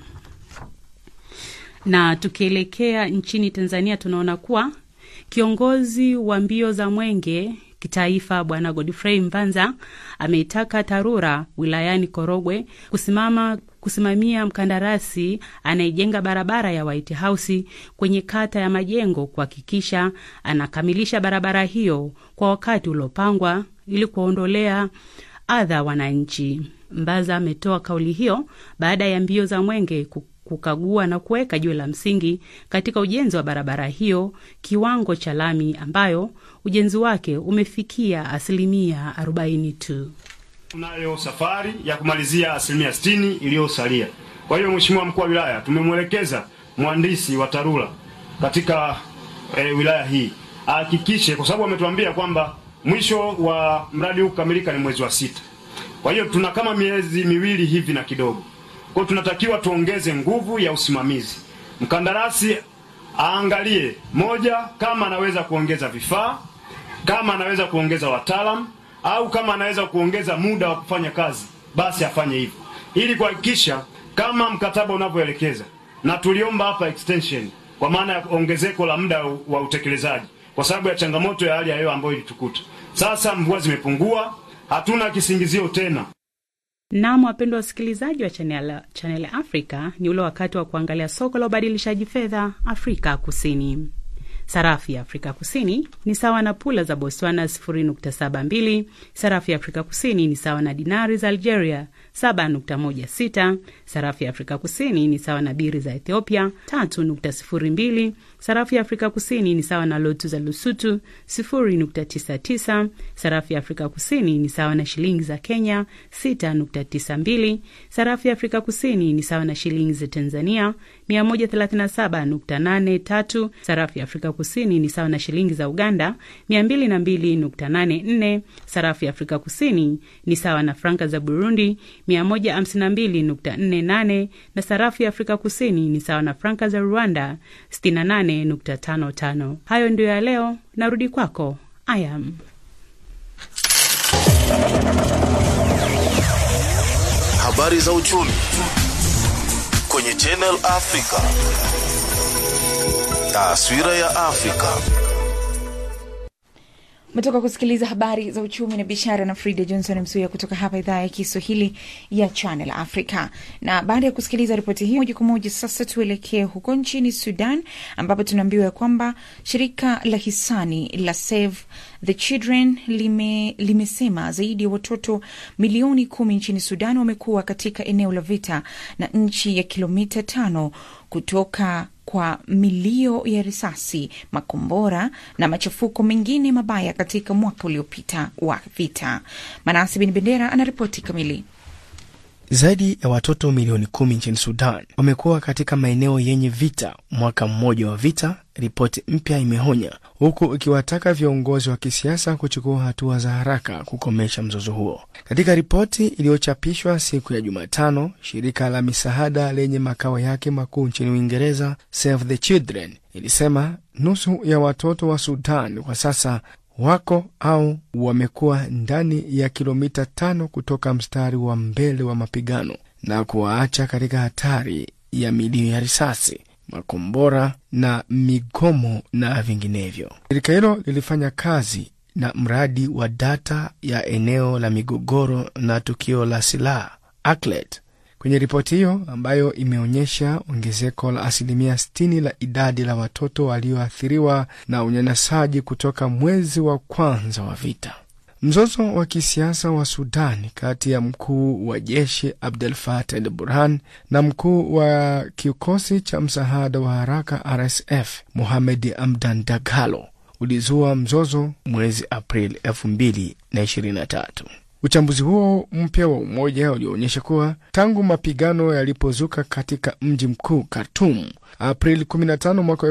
Na tukielekea nchini Tanzania, tunaona kuwa kiongozi wa mbio za mwenge kitaifa Bwana Godfrey Mvanza ameitaka TARURA wilayani Korogwe kusimama kusimamia mkandarasi anayejenga barabara ya White House kwenye kata ya Majengo kuhakikisha anakamilisha barabara hiyo kwa wakati uliopangwa ili kuwaondolea adha wananchi. Mbaza ametoa kauli hiyo baada ya mbio za mwenge kukagua na kuweka jiwe la msingi katika ujenzi wa barabara hiyo kiwango cha lami ambayo ujenzi wake umefikia asilimia 40 tu. Tunayo safari ya kumalizia asilimia 60 iliyosalia. Kwa hiyo, Mheshimiwa mkuu wa wilaya, tumemwelekeza mhandisi wa TARURA katika e, wilaya hii ahakikishe, kwa sababu ametuambia kwamba mwisho wa mradi huu kukamilika ni mwezi wa sita. Kwa hiyo tuna kama miezi miwili hivi na kidogo kwa tunatakiwa tuongeze nguvu ya usimamizi. Mkandarasi aangalie moja, kama anaweza kuongeza vifaa, kama anaweza kuongeza wataalamu, au kama anaweza kuongeza muda wa kufanya kazi, basi afanye hivyo, ili kuhakikisha kama mkataba unavyoelekeza. Na tuliomba hapa extension, kwa maana ya ongezeko la muda wa utekelezaji, kwa sababu ya changamoto ya hali ya hewa ambayo ilitukuta. Sasa mvua zimepungua, hatuna kisingizio tena. Nam, wapendwa wasikilizaji wa Channel, Channel Africa, ni ule wakati wa kuangalia soko la ubadilishaji fedha Afrika Kusini. Sarafu ya Afrika Kusini ni sawa na pula za Botswana 0.72. Sarafu ya Afrika Kusini ni sawa na dinari za Algeria 7.16. Sarafu ya Afrika Kusini ni sawa na biri za Ethiopia 3.02. Sarafu ya Afrika Kusini ni sawa na lotu za Lusutu 0.99. Sarafu ya Afrika Kusini ni sawa na shilingi za Kenya 6.92. Sarafu ya Afrika Kusini ni sawa na shilingi za Tanzania 137.83. Sarafu ya Afrika Kusini ni sawa na shilingi za Uganda 202.84. Sarafu ya Afrika Kusini ni sawa na franka za Burundi 152.48 na sarafu ya Afrika Kusini ni sawa na franka za Rwanda 68.55. Hayo ndio ya leo, narudi kwako Ayam. Habari za uchumi kwenye Channel Africa. Taswira ya Afrika. umetoka kusikiliza habari za uchumi na biashara na frida johnson msuya kutoka hapa idhaa ya kiswahili ya channel africa na baada ya kusikiliza ripoti hii moja kwa moja sasa tuelekee huko nchini sudan ambapo tunaambiwa ya kwamba shirika la hisani la save the children lime, limesema zaidi ya watoto milioni kumi nchini sudan wamekuwa katika eneo la vita na nchi ya kilomita tano kutoka kwa milio ya risasi, makombora na machafuko mengine mabaya katika mwaka uliopita wa vita. Manasi Bin Bendera anaripoti kamili. Zaidi ya watoto milioni kumi nchini Sudan wamekuwa katika maeneo yenye vita mwaka mmoja wa vita, ripoti mpya imeonya, huku ikiwataka viongozi wa kisiasa kuchukua hatua za haraka kukomesha mzozo huo. Katika ripoti iliyochapishwa siku ya Jumatano, shirika la misaada lenye makao yake makuu nchini Uingereza, Save the Children, ilisema nusu ya watoto wa Sudan kwa sasa wako au wamekuwa ndani ya kilomita tano kutoka mstari wa mbele wa mapigano na kuwaacha katika hatari ya milio ya risasi, makombora na migomo na vinginevyo. Shirika hilo lilifanya kazi na mradi wa data ya eneo la migogoro na tukio la silaha ACLED. Kwenye ripoti hiyo ambayo imeonyesha ongezeko la asilimia 60 la idadi la watoto walioathiriwa na unyanyasaji kutoka mwezi wa kwanza wa vita. Mzozo wa kisiasa wa Sudani kati ya mkuu wa jeshi Abdel Fattah el Burhan na mkuu wa kikosi cha msaada wa haraka RSF Mohamed Amdan Dagalo ulizua mzozo mwezi Aprili 2023. Uchambuzi huo mpya wa Umoja ulioonyesha kuwa tangu mapigano yalipozuka katika mji mkuu Khartoum Aprili 15 mwaka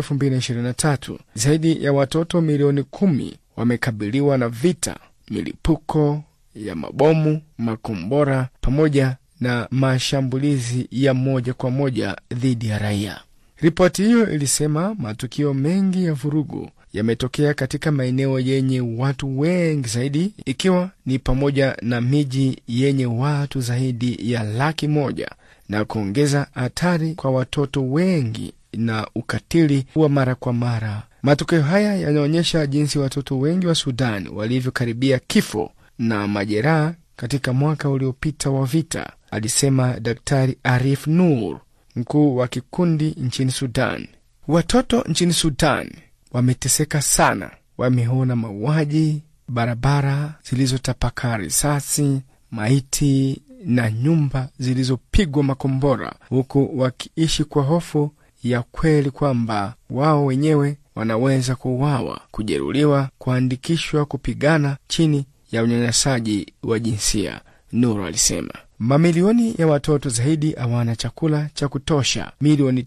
2023, zaidi ya watoto milioni kumi wamekabiliwa na vita, milipuko ya mabomu, makombora pamoja na mashambulizi ya moja kwa moja dhidi ya raia. Ripoti hiyo ilisema matukio mengi ya vurugu yametokea katika maeneo yenye watu wengi zaidi, ikiwa ni pamoja na miji yenye watu zaidi ya laki moja na kuongeza hatari kwa watoto wengi na ukatili wa mara kwa mara. Matokeo haya yanaonyesha jinsi watoto wengi wa Sudan walivyokaribia kifo na majeraha katika mwaka uliopita wa vita, alisema Daktari Arif Nur, mkuu wa kikundi nchini Sudan. Watoto nchini Sudan wameteseka sana, wameona mauaji, barabara zilizotapakaa risasi, maiti na nyumba zilizopigwa makombora, huku wakiishi kwa hofu ya kweli kwamba wao wenyewe wanaweza kuuawa, kujeruhiwa, kuandikishwa kupigana chini ya unyanyasaji wa jinsia, Nuru alisema. Mamilioni ya watoto zaidi hawana chakula cha kutosha, milioni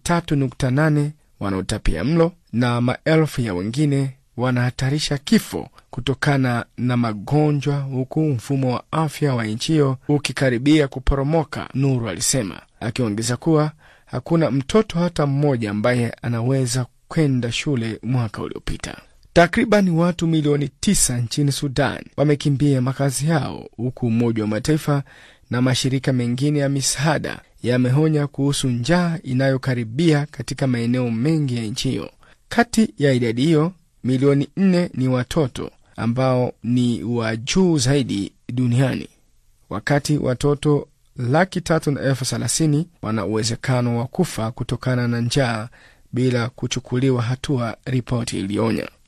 3.8 wanaotapia mlo na maelfu ya wengine wanahatarisha kifo kutokana na magonjwa, huku mfumo wa afya wa nchi hiyo ukikaribia kuporomoka, Nuru alisema, akiongeza kuwa hakuna mtoto hata mmoja ambaye anaweza kwenda shule mwaka uliopita. Takriban watu milioni tisa nchini Sudan wamekimbia makazi yao, huku Umoja wa Mataifa na mashirika mengine ya misaada yameonya kuhusu njaa inayokaribia katika maeneo mengi ya nchi hiyo. Kati ya idadi hiyo, milioni nne ni watoto ambao ni wa juu zaidi duniani, wakati watoto laki tatu na elfu thelathini wana uwezekano wa kufa kutokana na njaa bila kuchukuliwa hatua, ripoti ilionya.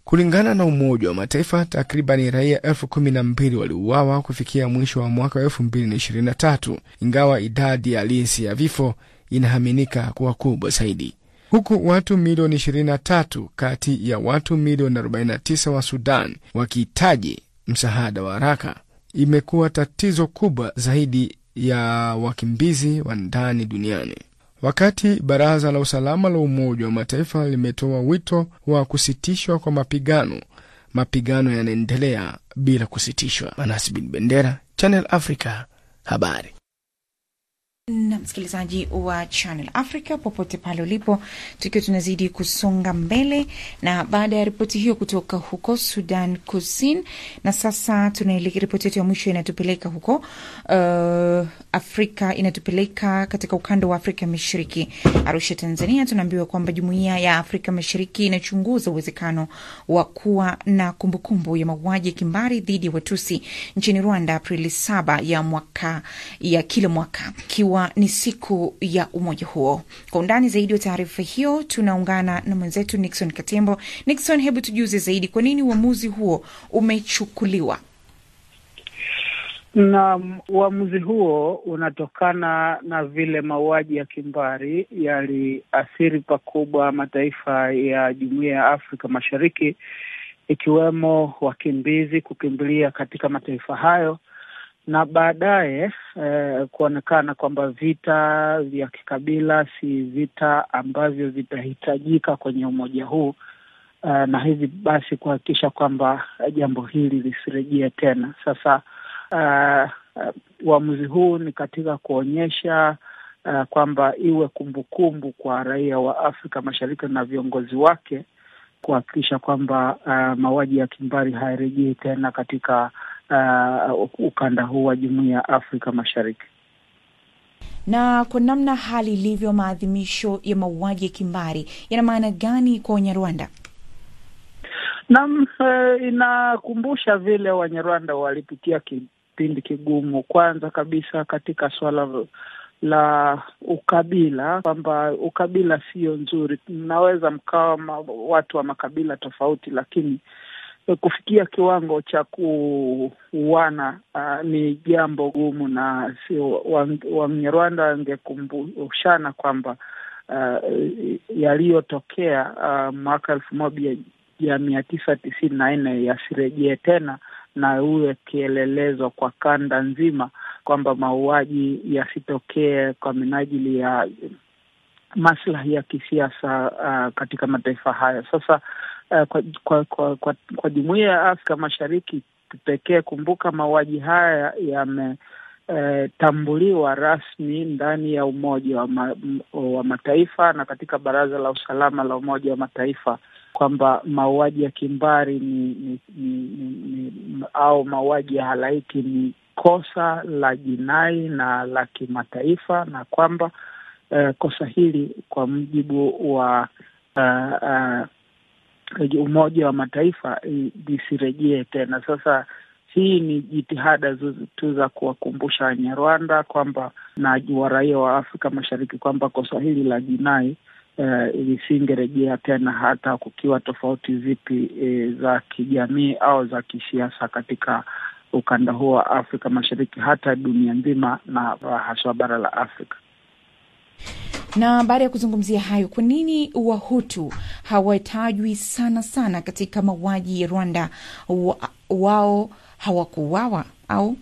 Kulingana na Umoja wa Mataifa, takribani raia elfu kumi na mbili waliuawa kufikia mwisho wa mwaka wa elfu mbili na ishirini na tatu ingawa idadi halisi ya vifo inaaminika kuwa kubwa zaidi, huku watu milioni 23 kati ya watu milioni 49 wa Sudan wakihitaji msaada wa haraka. Imekuwa tatizo kubwa zaidi ya wakimbizi wa ndani duniani. Wakati Baraza la Usalama la Umoja wa Mataifa limetoa wito wa kusitishwa kwa mapigano, mapigano yanaendelea bila kusitishwa. Manasi bin Bendera, Channel Africa, habari na msikilizaji wa Channel Africa popote pale ulipo, tukiwa tunazidi kusonga mbele na baada ya ripoti hiyo kutoka huko Sudan Kusini, na sasa tunaelekea ripoti yetu ya mwisho inatupeleka huko uh, Afrika, inatupeleka katika ukanda wa Afrika Mashariki, Arusha, Tanzania. Tunaambiwa kwamba Jumuiya ya Afrika Mashariki inachunguza uwezekano wa kuwa na kumbukumbu ya mauaji ya kimbari dhidi ya Watusi nchini Rwanda Aprili saba ya mwaka ya kila mwaka ikiwa ni siku ya umoja huo. Kwa undani zaidi wa taarifa hiyo tunaungana na mwenzetu Nixon Katembo. Nixon, hebu tujuze zaidi, kwa nini uamuzi huo umechukuliwa? Na uamuzi huo unatokana na vile mauaji ya kimbari yaliathiri pakubwa mataifa ya Jumuiya ya Afrika Mashariki, ikiwemo wakimbizi kukimbilia katika mataifa hayo na baadaye eh, kuonekana kwamba vita vya kikabila si vita ambavyo vitahitajika kwenye umoja huu eh, na hivi basi kuhakikisha kwamba jambo hili lisirejee tena. Sasa uamuzi uh, uh, huu ni katika kuonyesha uh, kwamba iwe kumbukumbu kumbu kwa raia wa Afrika Mashariki na viongozi wake kuhakikisha kwamba uh, mauaji ya kimbari hayarejei tena katika uh, ukanda huu wa Jumuiya ya Afrika Mashariki. Na kwa namna hali ilivyo, maadhimisho ya mauaji ya kimbari yana maana gani kwa Wanyarwanda? Naam, uh, inakumbusha vile Wanyarwanda walipitia kipindi kigumu, kwanza kabisa katika suala la ukabila, kwamba ukabila sio nzuri. Mnaweza mkawa ma, watu wa makabila tofauti, lakini kufikia kiwango cha kuuana uh, ni jambo gumu, na sio Wanyarwanda wangekumbushana kwamba uh, yaliyotokea uh, mwaka elfu moja ya mia tisa tisini na nne yasirejee tena na uwe kielelezo kwa kanda nzima kwamba mauaji yasitokee kwa minajili ya maslahi ya kisiasa uh, katika mataifa hayo. Sasa uh, kwa kwa kwa, kwa, kwa jumuiya ya Afrika Mashariki pekee, kumbuka mauaji haya yametambuliwa uh, rasmi ndani ya Umoja wa, ma, wa Mataifa na katika Baraza la Usalama la Umoja wa Mataifa kwamba mauaji ya kimbari ni, ni, ni, ni, ni au mauaji ya halaiki ni kosa la jinai na la kimataifa na kwamba uh, kosa hili kwa mujibu wa uh, uh, Umoja wa Mataifa lisirejee tena. Sasa hii ni jitihada tu za kuwakumbusha Wanyarwanda kwamba na waraia wa Afrika Mashariki kwamba kosa hili la jinai Uh, lisingerejea tena hata kukiwa tofauti zipi e, za kijamii au za kisiasa katika ukanda huo wa Afrika Mashariki, hata dunia nzima na haswa bara la Afrika. Na baada ya kuzungumzia hayo, kwa nini Wahutu hawatajwi sana sana katika mauaji ya Rwanda? Wa, wao hawakuuawa au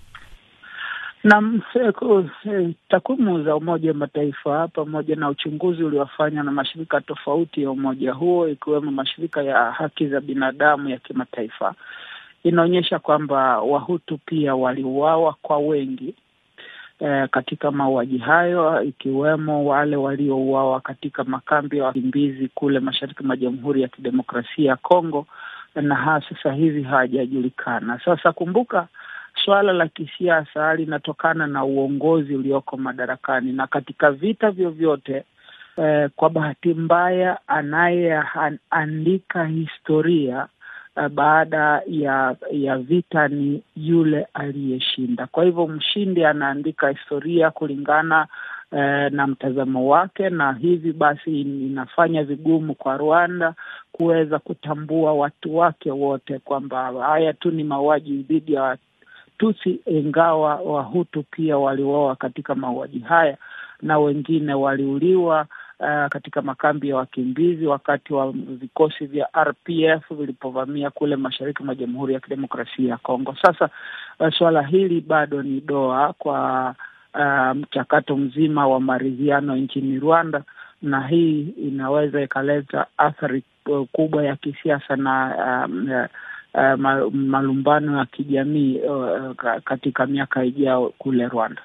na takwimu za Umoja wa Mataifa pamoja na uchunguzi uliofanywa na mashirika tofauti ya umoja huo ikiwemo mashirika ya haki za binadamu ya kimataifa inaonyesha kwamba Wahutu pia waliuawa kwa wengi eh, katika mauaji hayo ikiwemo wale waliouawa katika makambi ya wakimbizi kule mashariki mwa Jamhuri ya Kidemokrasia ya Kongo na ha sasa hivi hawajajulikana. Sasa kumbuka suala la kisiasa linatokana na uongozi ulioko madarakani, na katika vita vyovyote eh, kwa bahati mbaya anayeandika historia eh, baada ya ya vita ni yule aliyeshinda. Kwa hivyo mshindi anaandika historia kulingana eh, na mtazamo wake, na hivi basi inafanya vigumu kwa Rwanda kuweza kutambua watu wake wote kwamba haya tu ni mauaji dhidi ya Watusi, ingawa Wahutu pia waliuawa katika mauaji haya na wengine waliuliwa uh, katika makambi ya wakimbizi wakati wa vikosi vya RPF vilipovamia kule mashariki mwa Jamhuri ya Kidemokrasia ya Kongo. Sasa uh, suala hili bado ni doa kwa uh, mchakato mzima wa maridhiano nchini Rwanda, na hii inaweza ikaleta athari kubwa ya kisiasa na um, uh, malumbano ya kijamii uh, katika miaka ijayo kule Rwanda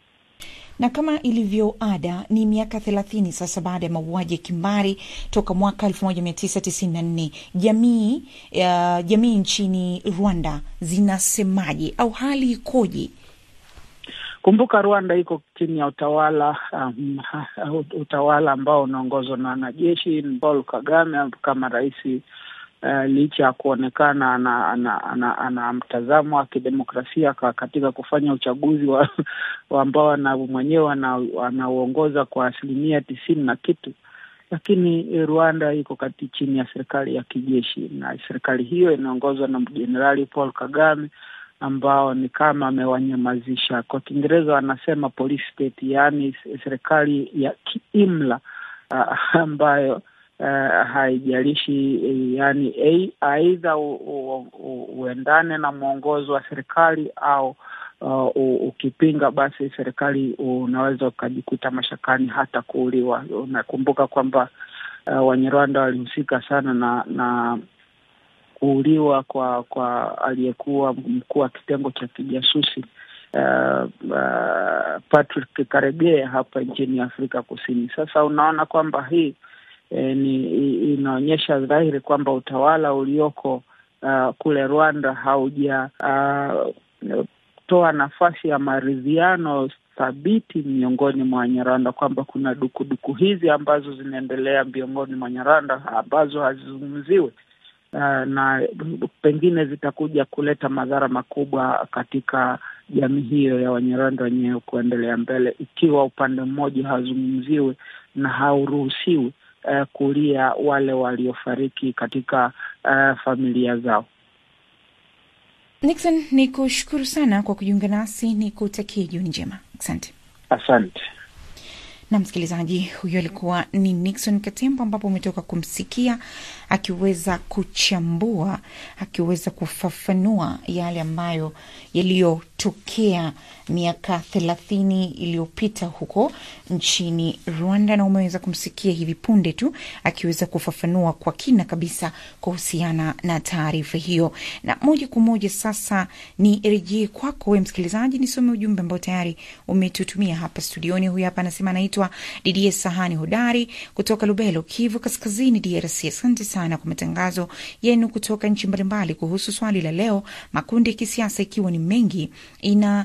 na kama ilivyo ada ni miaka thelathini sasa baada ya mauaji ya kimbari toka mwaka elfu moja mia tisa tisini na nne jamii uh, jamii nchini Rwanda zinasemaje au hali ikoje? Kumbuka Rwanda iko chini ya utawala um, utawala ambao unaongozwa na wanajeshi. Paul Kagame kama rais Uh, licha ya kuonekana ana, ana, ana, ana mtazamo wa kidemokrasia katika kufanya uchaguzi wa, wa ambao ana mwenyewe anauongoza kwa asilimia tisini na kitu, lakini Rwanda iko kati chini ya serikali ya kijeshi, na serikali hiyo inaongozwa na Jenerali Paul Kagame ambao ni kama amewanyamazisha. Kwa Kiingereza wanasema police state, yaani serikali ya kiimla uh, ambayo Uh, haijalishi yani aidha uendane na mwongozo wa serikali au uh, ukipinga basi serikali unaweza ukajikuta mashakani hata kuuliwa. Unakumbuka kwamba uh, Wanyarwanda walihusika sana na na kuuliwa kwa kwa aliyekuwa mkuu wa kitengo cha kijasusi uh, uh, Patrick Karegeya hapa nchini Afrika Kusini. Sasa unaona kwamba hii E, ni inaonyesha dhahiri kwamba utawala ulioko uh, kule Rwanda haujatoa uh, nafasi ya maridhiano thabiti miongoni mwa Wanyarwanda, kwamba kuna dukuduku hizi ambazo zinaendelea miongoni mwa Wanyarwanda ambazo hazizungumziwi uh, na pengine zitakuja kuleta madhara makubwa katika jamii hiyo ya Wanyarwanda wenyewe kuendelea mbele, ikiwa upande mmoja hazungumziwi na hauruhusiwi Uh, kulia wale waliofariki katika uh, familia zao. Nixon, ni kushukuru sana kwa kujiunga nasi, ni kutakia jioni njema. Asante, asante. Na msikilizaji, huyo alikuwa ni Nixon Katembo, ambapo umetoka kumsikia akiweza kuchambua, akiweza kufafanua yale ambayo yaliyotokea miaka thelathini iliyopita huko nchini Rwanda, na umeweza kumsikia hivi punde tu akiweza kufafanua kwa kina kabisa kuhusiana na taarifa hiyo. Na moja kwa moja sasa ni rejee kwako we msikilizaji, nisome ujumbe ambao tayari umetutumia hapa studioni. Huyu hapa anasema anaitwa Didie Sahani Hodari kutoka Lubelo, Kivu Kaskazini, DRC. Asante sana kwa matangazo yenu kutoka nchi mbalimbali kuhusu swali la leo, makundi ya kisiasa ikiwa ni mengi ina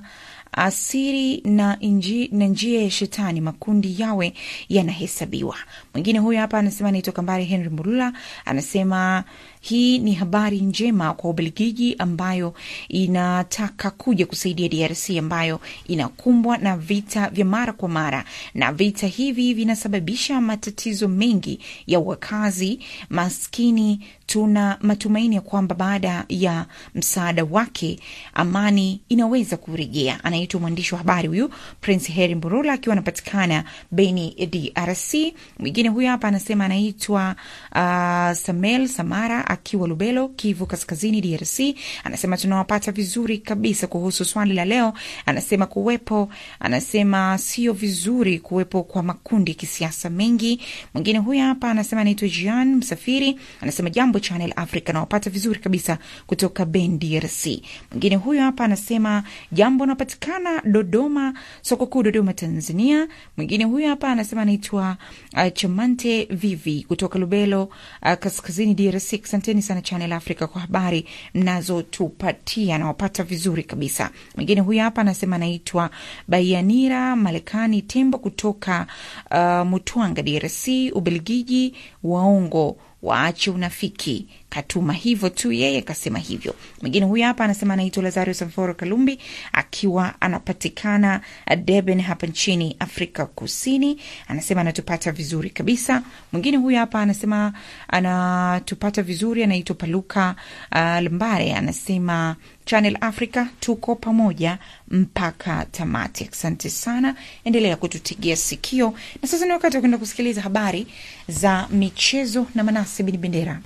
asiri na, inji, na njia ya shetani makundi yawe yanahesabiwa. Mwingine huyo hapa anasema anaitwa Kambari Henry Murula, anasema hii ni habari njema kwa Ubelgiji ambayo inataka kuja kusaidia DRC ambayo inakumbwa na vita vya mara kwa mara, na vita hivi vinasababisha matatizo mengi ya wakazi maskini. Tuna matumaini ya kwamba baada ya msaada wake amani inaweza kurejea. Anaitwa mwandishi wa habari huyu Prince Heri Mburula akiwa anapatikana Beni, DRC. Mwingine huyu hapa anasema anaitwa uh, Samel Samara akiwa Lubelo, Kivu Kaskazini, DRC. Anasema tunawapata vizuri kabisa kuhusu swali la leo. Anasema kuwepo, anasema sio vizuri kuwepo kwa makundi ya kisiasa mengi. Mwingine huyu hapa anasema anaitwa Jean Msafiri, anasema jambo Channel Africa, nawapata vizuri kabisa kutoka Ben, DRC. Mwingine huyu hapa anasema jambo, napatikana Dodoma, soko kuu Dodoma, Tanzania. Mwingine huyu hapa anasema anaitwa uh, Chamante Vivi kutoka Lubelo, uh, kaskazini DRC. Asanteni sana Channel Africa kwa habari mnazotupatia, nawapata vizuri kabisa. Mwingine huyu hapa anasema anaitwa Baianira Malekani Tembo kutoka uh, Mutwanga, DRC. Ubelgiji waongo waache unafiki. Katuma hivyo tu, yeye kasema hivyo. Mwingine huyu hapa anasema anaitwa Lazario Samforo Kalumbi akiwa anapatikana Durban hapa nchini Afrika Kusini, anasema anatupata vizuri kabisa. Mwingine huyu hapa anasema anatupata vizuri, anaitwa Paluka uh, Lambare, anasema Channel Africa tuko pamoja mpaka tamati. Asante sana, endelea kututegea sikio. Na sasa ni wakati wa kwenda kusikiliza habari za michezo na Manase Bin Bendera.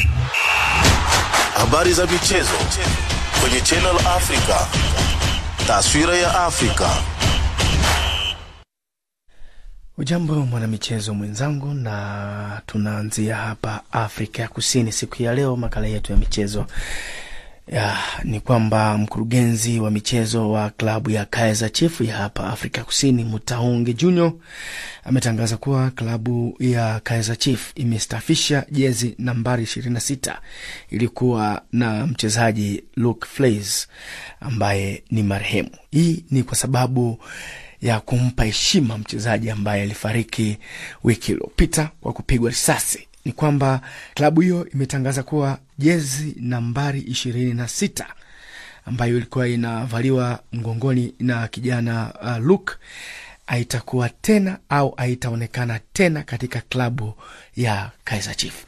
Habari za michezo kwenye Channel Africa. Taswira ya Afrika. Ujambo mwanamichezo mwenzangu, na tunaanzia hapa Afrika ya Kusini siku ya leo. Makala yetu ya michezo ya, ni kwamba mkurugenzi wa michezo wa klabu ya Kaizer Chiefs ya hapa Afrika Kusini Mutaungi Junior ametangaza kuwa klabu ya Kaizer Chiefs imestafisha jezi nambari 26 ilikuwa na mchezaji Luke Fleis ambaye ni marehemu. Hii ni kwa sababu ya kumpa heshima mchezaji ambaye alifariki wiki iliyopita kwa kupigwa risasi ni kwamba klabu hiyo imetangaza kuwa jezi nambari ishirini na sita ambayo ilikuwa inavaliwa mgongoni na kijana uh, Luke haitakuwa tena au haitaonekana tena katika klabu ya Kaizer Chiefs.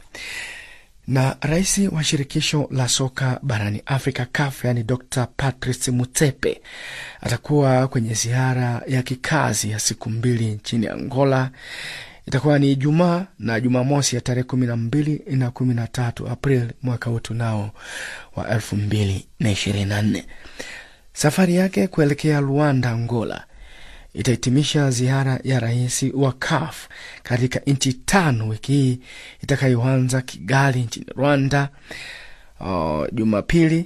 Na rais wa shirikisho la soka barani Afrika CAF, yani Dr Patrice Mutsepe atakuwa kwenye ziara ya kikazi ya siku mbili nchini Angola itakuwa ni Ijumaa na Jumamosi ya tarehe kumi na mbili na kumi na tatu April mwaka huu tunao wa elfu mbili na ishirini na nne. Safari yake kuelekea Luanda, Angola itahitimisha ziara ya rais wa CAF katika nchi tano wiki hii itakayoanza Kigali nchini Rwanda uh, Jumapili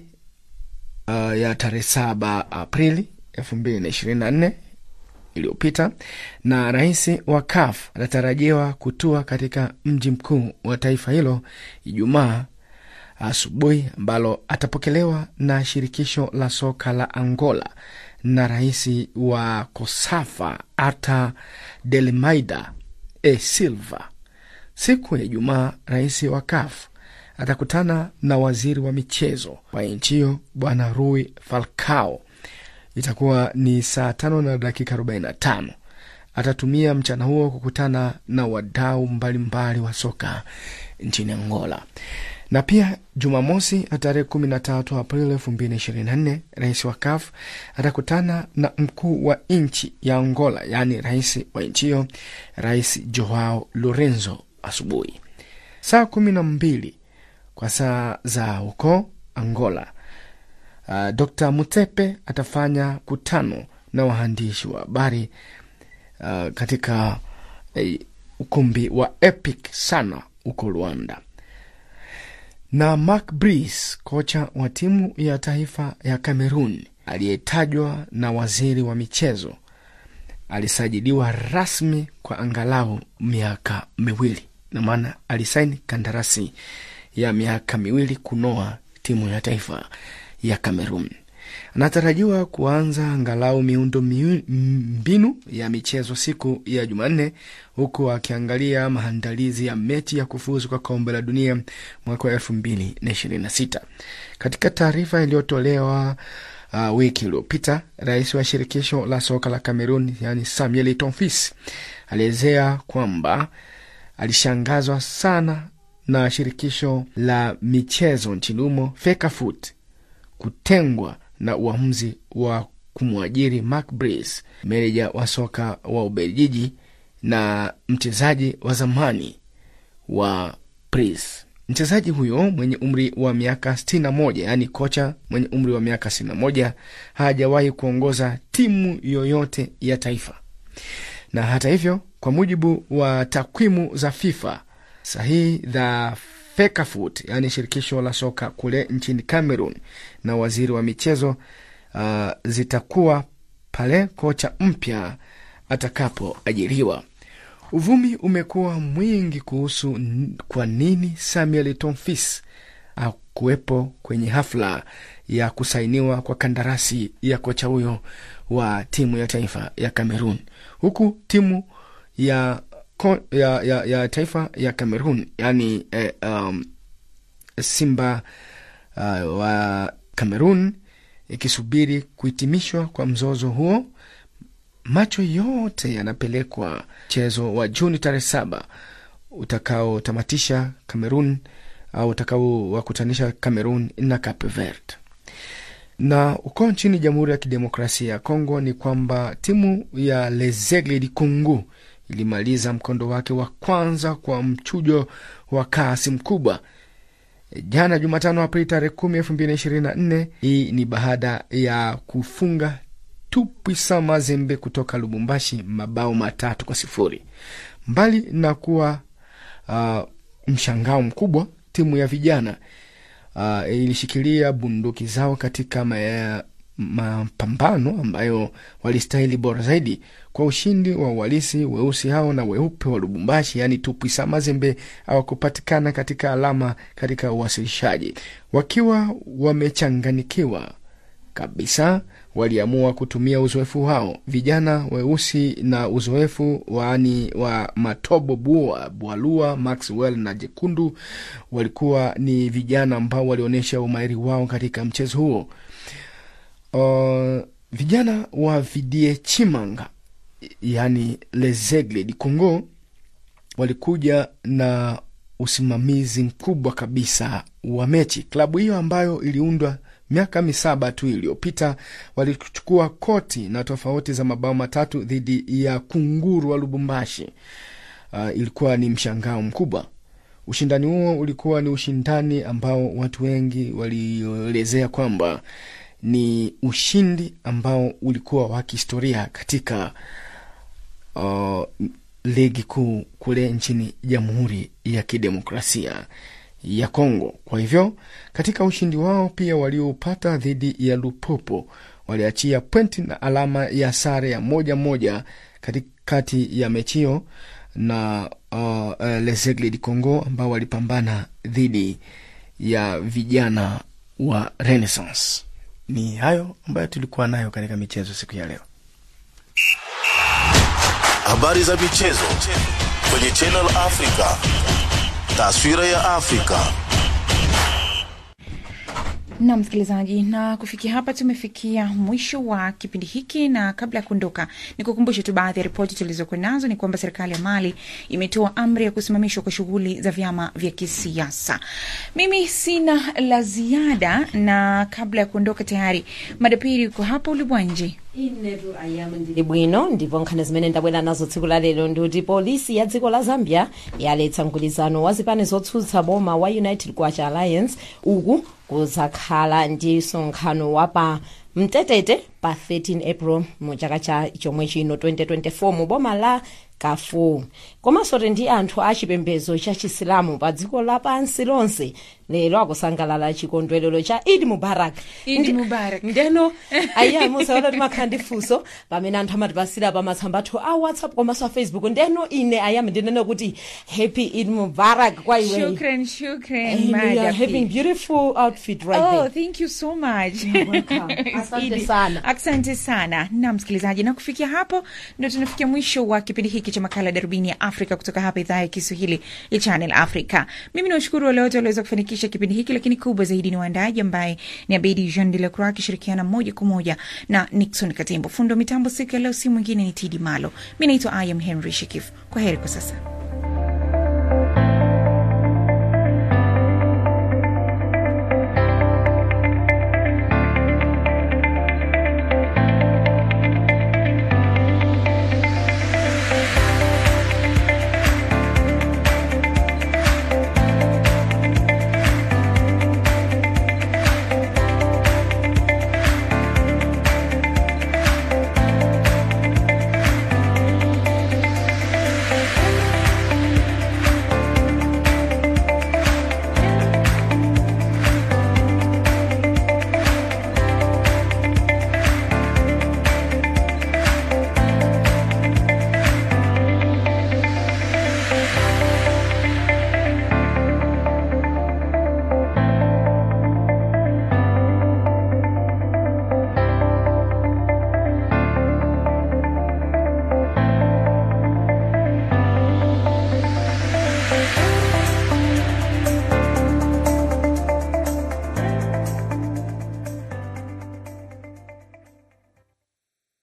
uh, ya tarehe saba Aprili elfu mbili na ishirini na nne iliyopita na rais wa CAF anatarajiwa kutua katika mji mkuu wa taifa hilo Ijumaa asubuhi, ambalo atapokelewa na shirikisho la soka la Angola na rais wa COSAFA Arta Delmaida e Silva. Siku ya Ijumaa, rais wa CAF atakutana na waziri wa michezo wa nchi hiyo Bwana Rui Falcao itakuwa ni saa tano na dakika arobaini na tano. Atatumia mchana huo kukutana na wadau mbalimbali wa soka nchini Angola. Na pia Jumamosi tarehe kumi na tatu Aprili elfu mbili na ishirini na nne rais wa CAF atakutana na mkuu wa nchi ya Angola, yaani rais wa nchi hiyo, Rais Joao Lorenzo asubuhi saa kumi na mbili kwa saa za huko Angola. Uh, Dr Mutepe atafanya kutano na waandishi wa habari uh, katika uh, ukumbi wa Epic sana huko Rwanda. Na Mark Brees, kocha wa timu ya taifa ya Cameroon aliyetajwa na waziri wa michezo, alisajiliwa rasmi kwa angalau miaka miwili, na maana alisaini kandarasi ya miaka miwili kunoa timu ya taifa ya Cameroon. Anatarajiwa kuanza angalau miundo mbinu ya michezo siku ya Jumanne, huku akiangalia maandalizi ya mechi ya kufuzu kwa kombe la dunia mwaka wa elfu mbili na ishirini na sita. Katika taarifa iliyotolewa uh, wiki iliyopita, rais wa shirikisho la soka la Cameroon yani Samuel Tonfis alielezea kwamba alishangazwa sana na shirikisho la michezo nchini humo FECAFOOT kutengwa na uamuzi wa kumwajiri Mark Brees, meneja wa soka wa Ubelgiji na mchezaji wa zamani wa Brees. Mchezaji huyo mwenye umri wa miaka 61, yaani kocha mwenye umri wa miaka 61 hajawahi kuongoza timu yoyote ya taifa. Na hata hivyo, kwa mujibu wa takwimu za FIFA sahihi za FECAFOOT, yaani shirikisho la soka kule nchini Cameroon na waziri wa michezo uh, zitakuwa pale kocha mpya atakapoajiriwa. Uvumi umekuwa mwingi kuhusu kwa nini Samuel Tonfis akuwepo kwenye hafla ya kusainiwa kwa kandarasi ya kocha huyo wa timu ya taifa ya Cameroon, huku timu ya ko, ya, ya, ya taifa ya Cameroon yani eh, um, Simba uh, wa Cameroon ikisubiri kuhitimishwa kwa mzozo huo. Macho yote yanapelekwa mchezo wa Juni tarehe saba utakaotamatisha Cameroon au utakaowakutanisha Cameroon na Cape Verde. Na uko nchini Jamhuri ya Kidemokrasia ya Kongo ni kwamba timu ya Les Aigles du Congo ilimaliza mkondo wake wa kwanza kwa mchujo wa kasi mkubwa jana Jumatano, Aprili tarehe kumi elfu mbili na ishirini na nne. Hii ni baada ya kufunga Tupwisa Mazembe kutoka Lubumbashi mabao matatu kwa sifuri. Mbali na kuwa uh, mshangao mkubwa, timu ya vijana uh, ilishikilia bunduki zao katika ma, mapambano ambayo walistahili bora zaidi kwa ushindi wa uhalisi. Weusi hao na weupe wa Lubumbashi, yaani Tupwisa Mazembe, hawakupatikana katika alama katika uwasilishaji. Wakiwa wamechanganikiwa kabisa, waliamua kutumia uzoefu wao. Vijana weusi na uzoefu waani wa Matobo Bua Bwalua, Maxwell na Jekundu walikuwa ni vijana ambao walionyesha umahiri wao katika mchezo huo. Uh, vijana wa Vidie Chimanga yaani Les Aigles du Congo walikuja na usimamizi mkubwa kabisa wa mechi. Klabu hiyo ambayo iliundwa miaka misaba tu iliyopita walichukua koti na tofauti za mabao matatu dhidi ya kunguru wa Lubumbashi. Uh, ilikuwa ni mshangao mkubwa. Ushindani huo ulikuwa ni ushindani ambao watu wengi walielezea kwamba ni ushindi ambao ulikuwa wa kihistoria katika uh, ligi kuu kule nchini Jamhuri ya Kidemokrasia ya Kongo. Kwa hivyo katika ushindi wao pia waliopata dhidi ya Lupopo waliachia pointi na alama ya sare ya moja moja katikati ya mechi hiyo na uh, uh, Les Aigles du Congo ambao walipambana dhidi ya vijana wa Renaissance. Ni hayo ambayo tulikuwa nayo katika michezo siku ya leo. Habari za michezo kwenye Channel Africa. Taswira ya Afrika. na msikilizaji, na kufikia hapa tumefikia mwisho wa kipindi hiki, na kabla ya kuondoka, ni kukumbushe tu baadhi ya ripoti tulizokuwa nazo. Ni kwamba serikali ya Mali imetoa amri ya kusimamishwa kwa shughuli za vyama vya kisiasa. Mimi sina la ziada, na kabla ya kuondoka, tayari madapiri yuko hapa ulibwanje inetu ayami ndili bwino ndipo nkhani zimene ndabwera nazo tsiku la lero ndikuti polisi ya dziko la zambia yaletsa mgwirizano wa zipani zotsutsa boma wa united kwacha alliance uku kuzakhala ndi msonkhano wa pa mtetete pa 13 april mu chaka cha chomwe chino 2024 mu boma la kafu komanso ndi anthu a chipembedzo cha chisilamu pa dziko lapansi lonse lero akusangalala chikondwerero cha idi mubarak Idi Mubarak. ndeno aiya musaona timakhala ndi funso pamene anthu amatipasira pa matsamba athu a whatsapp komanso a facebook ndeno ine ayami ndinene kuti happy id mubarak kwa iwe Shukran, shukran, And you are Madafi. having beautiful outfit right oh, there thank you so much. Asante Idi, sana. Asante sana na msikilizaji, na kufikia hapo ndio tunafikia mwisho wa kipindi hiki cha makala Darubini ya Afrika kutoka hapa idhaa ya Kiswahili ya Channel Africa. Mimi nawashukuru wale wote walioweza kufanikisha kipindi hiki, lakini kubwa zaidi ni waandaji ambaye ni Abedi Jean de la Croix akishirikiana moja kwa moja na Nixon Katembo. Fundo mitambo siku ya leo si mwingine ni Tidi Malo. Mi naitwa I am Henry Shikif. Kwa heri kwa sasa.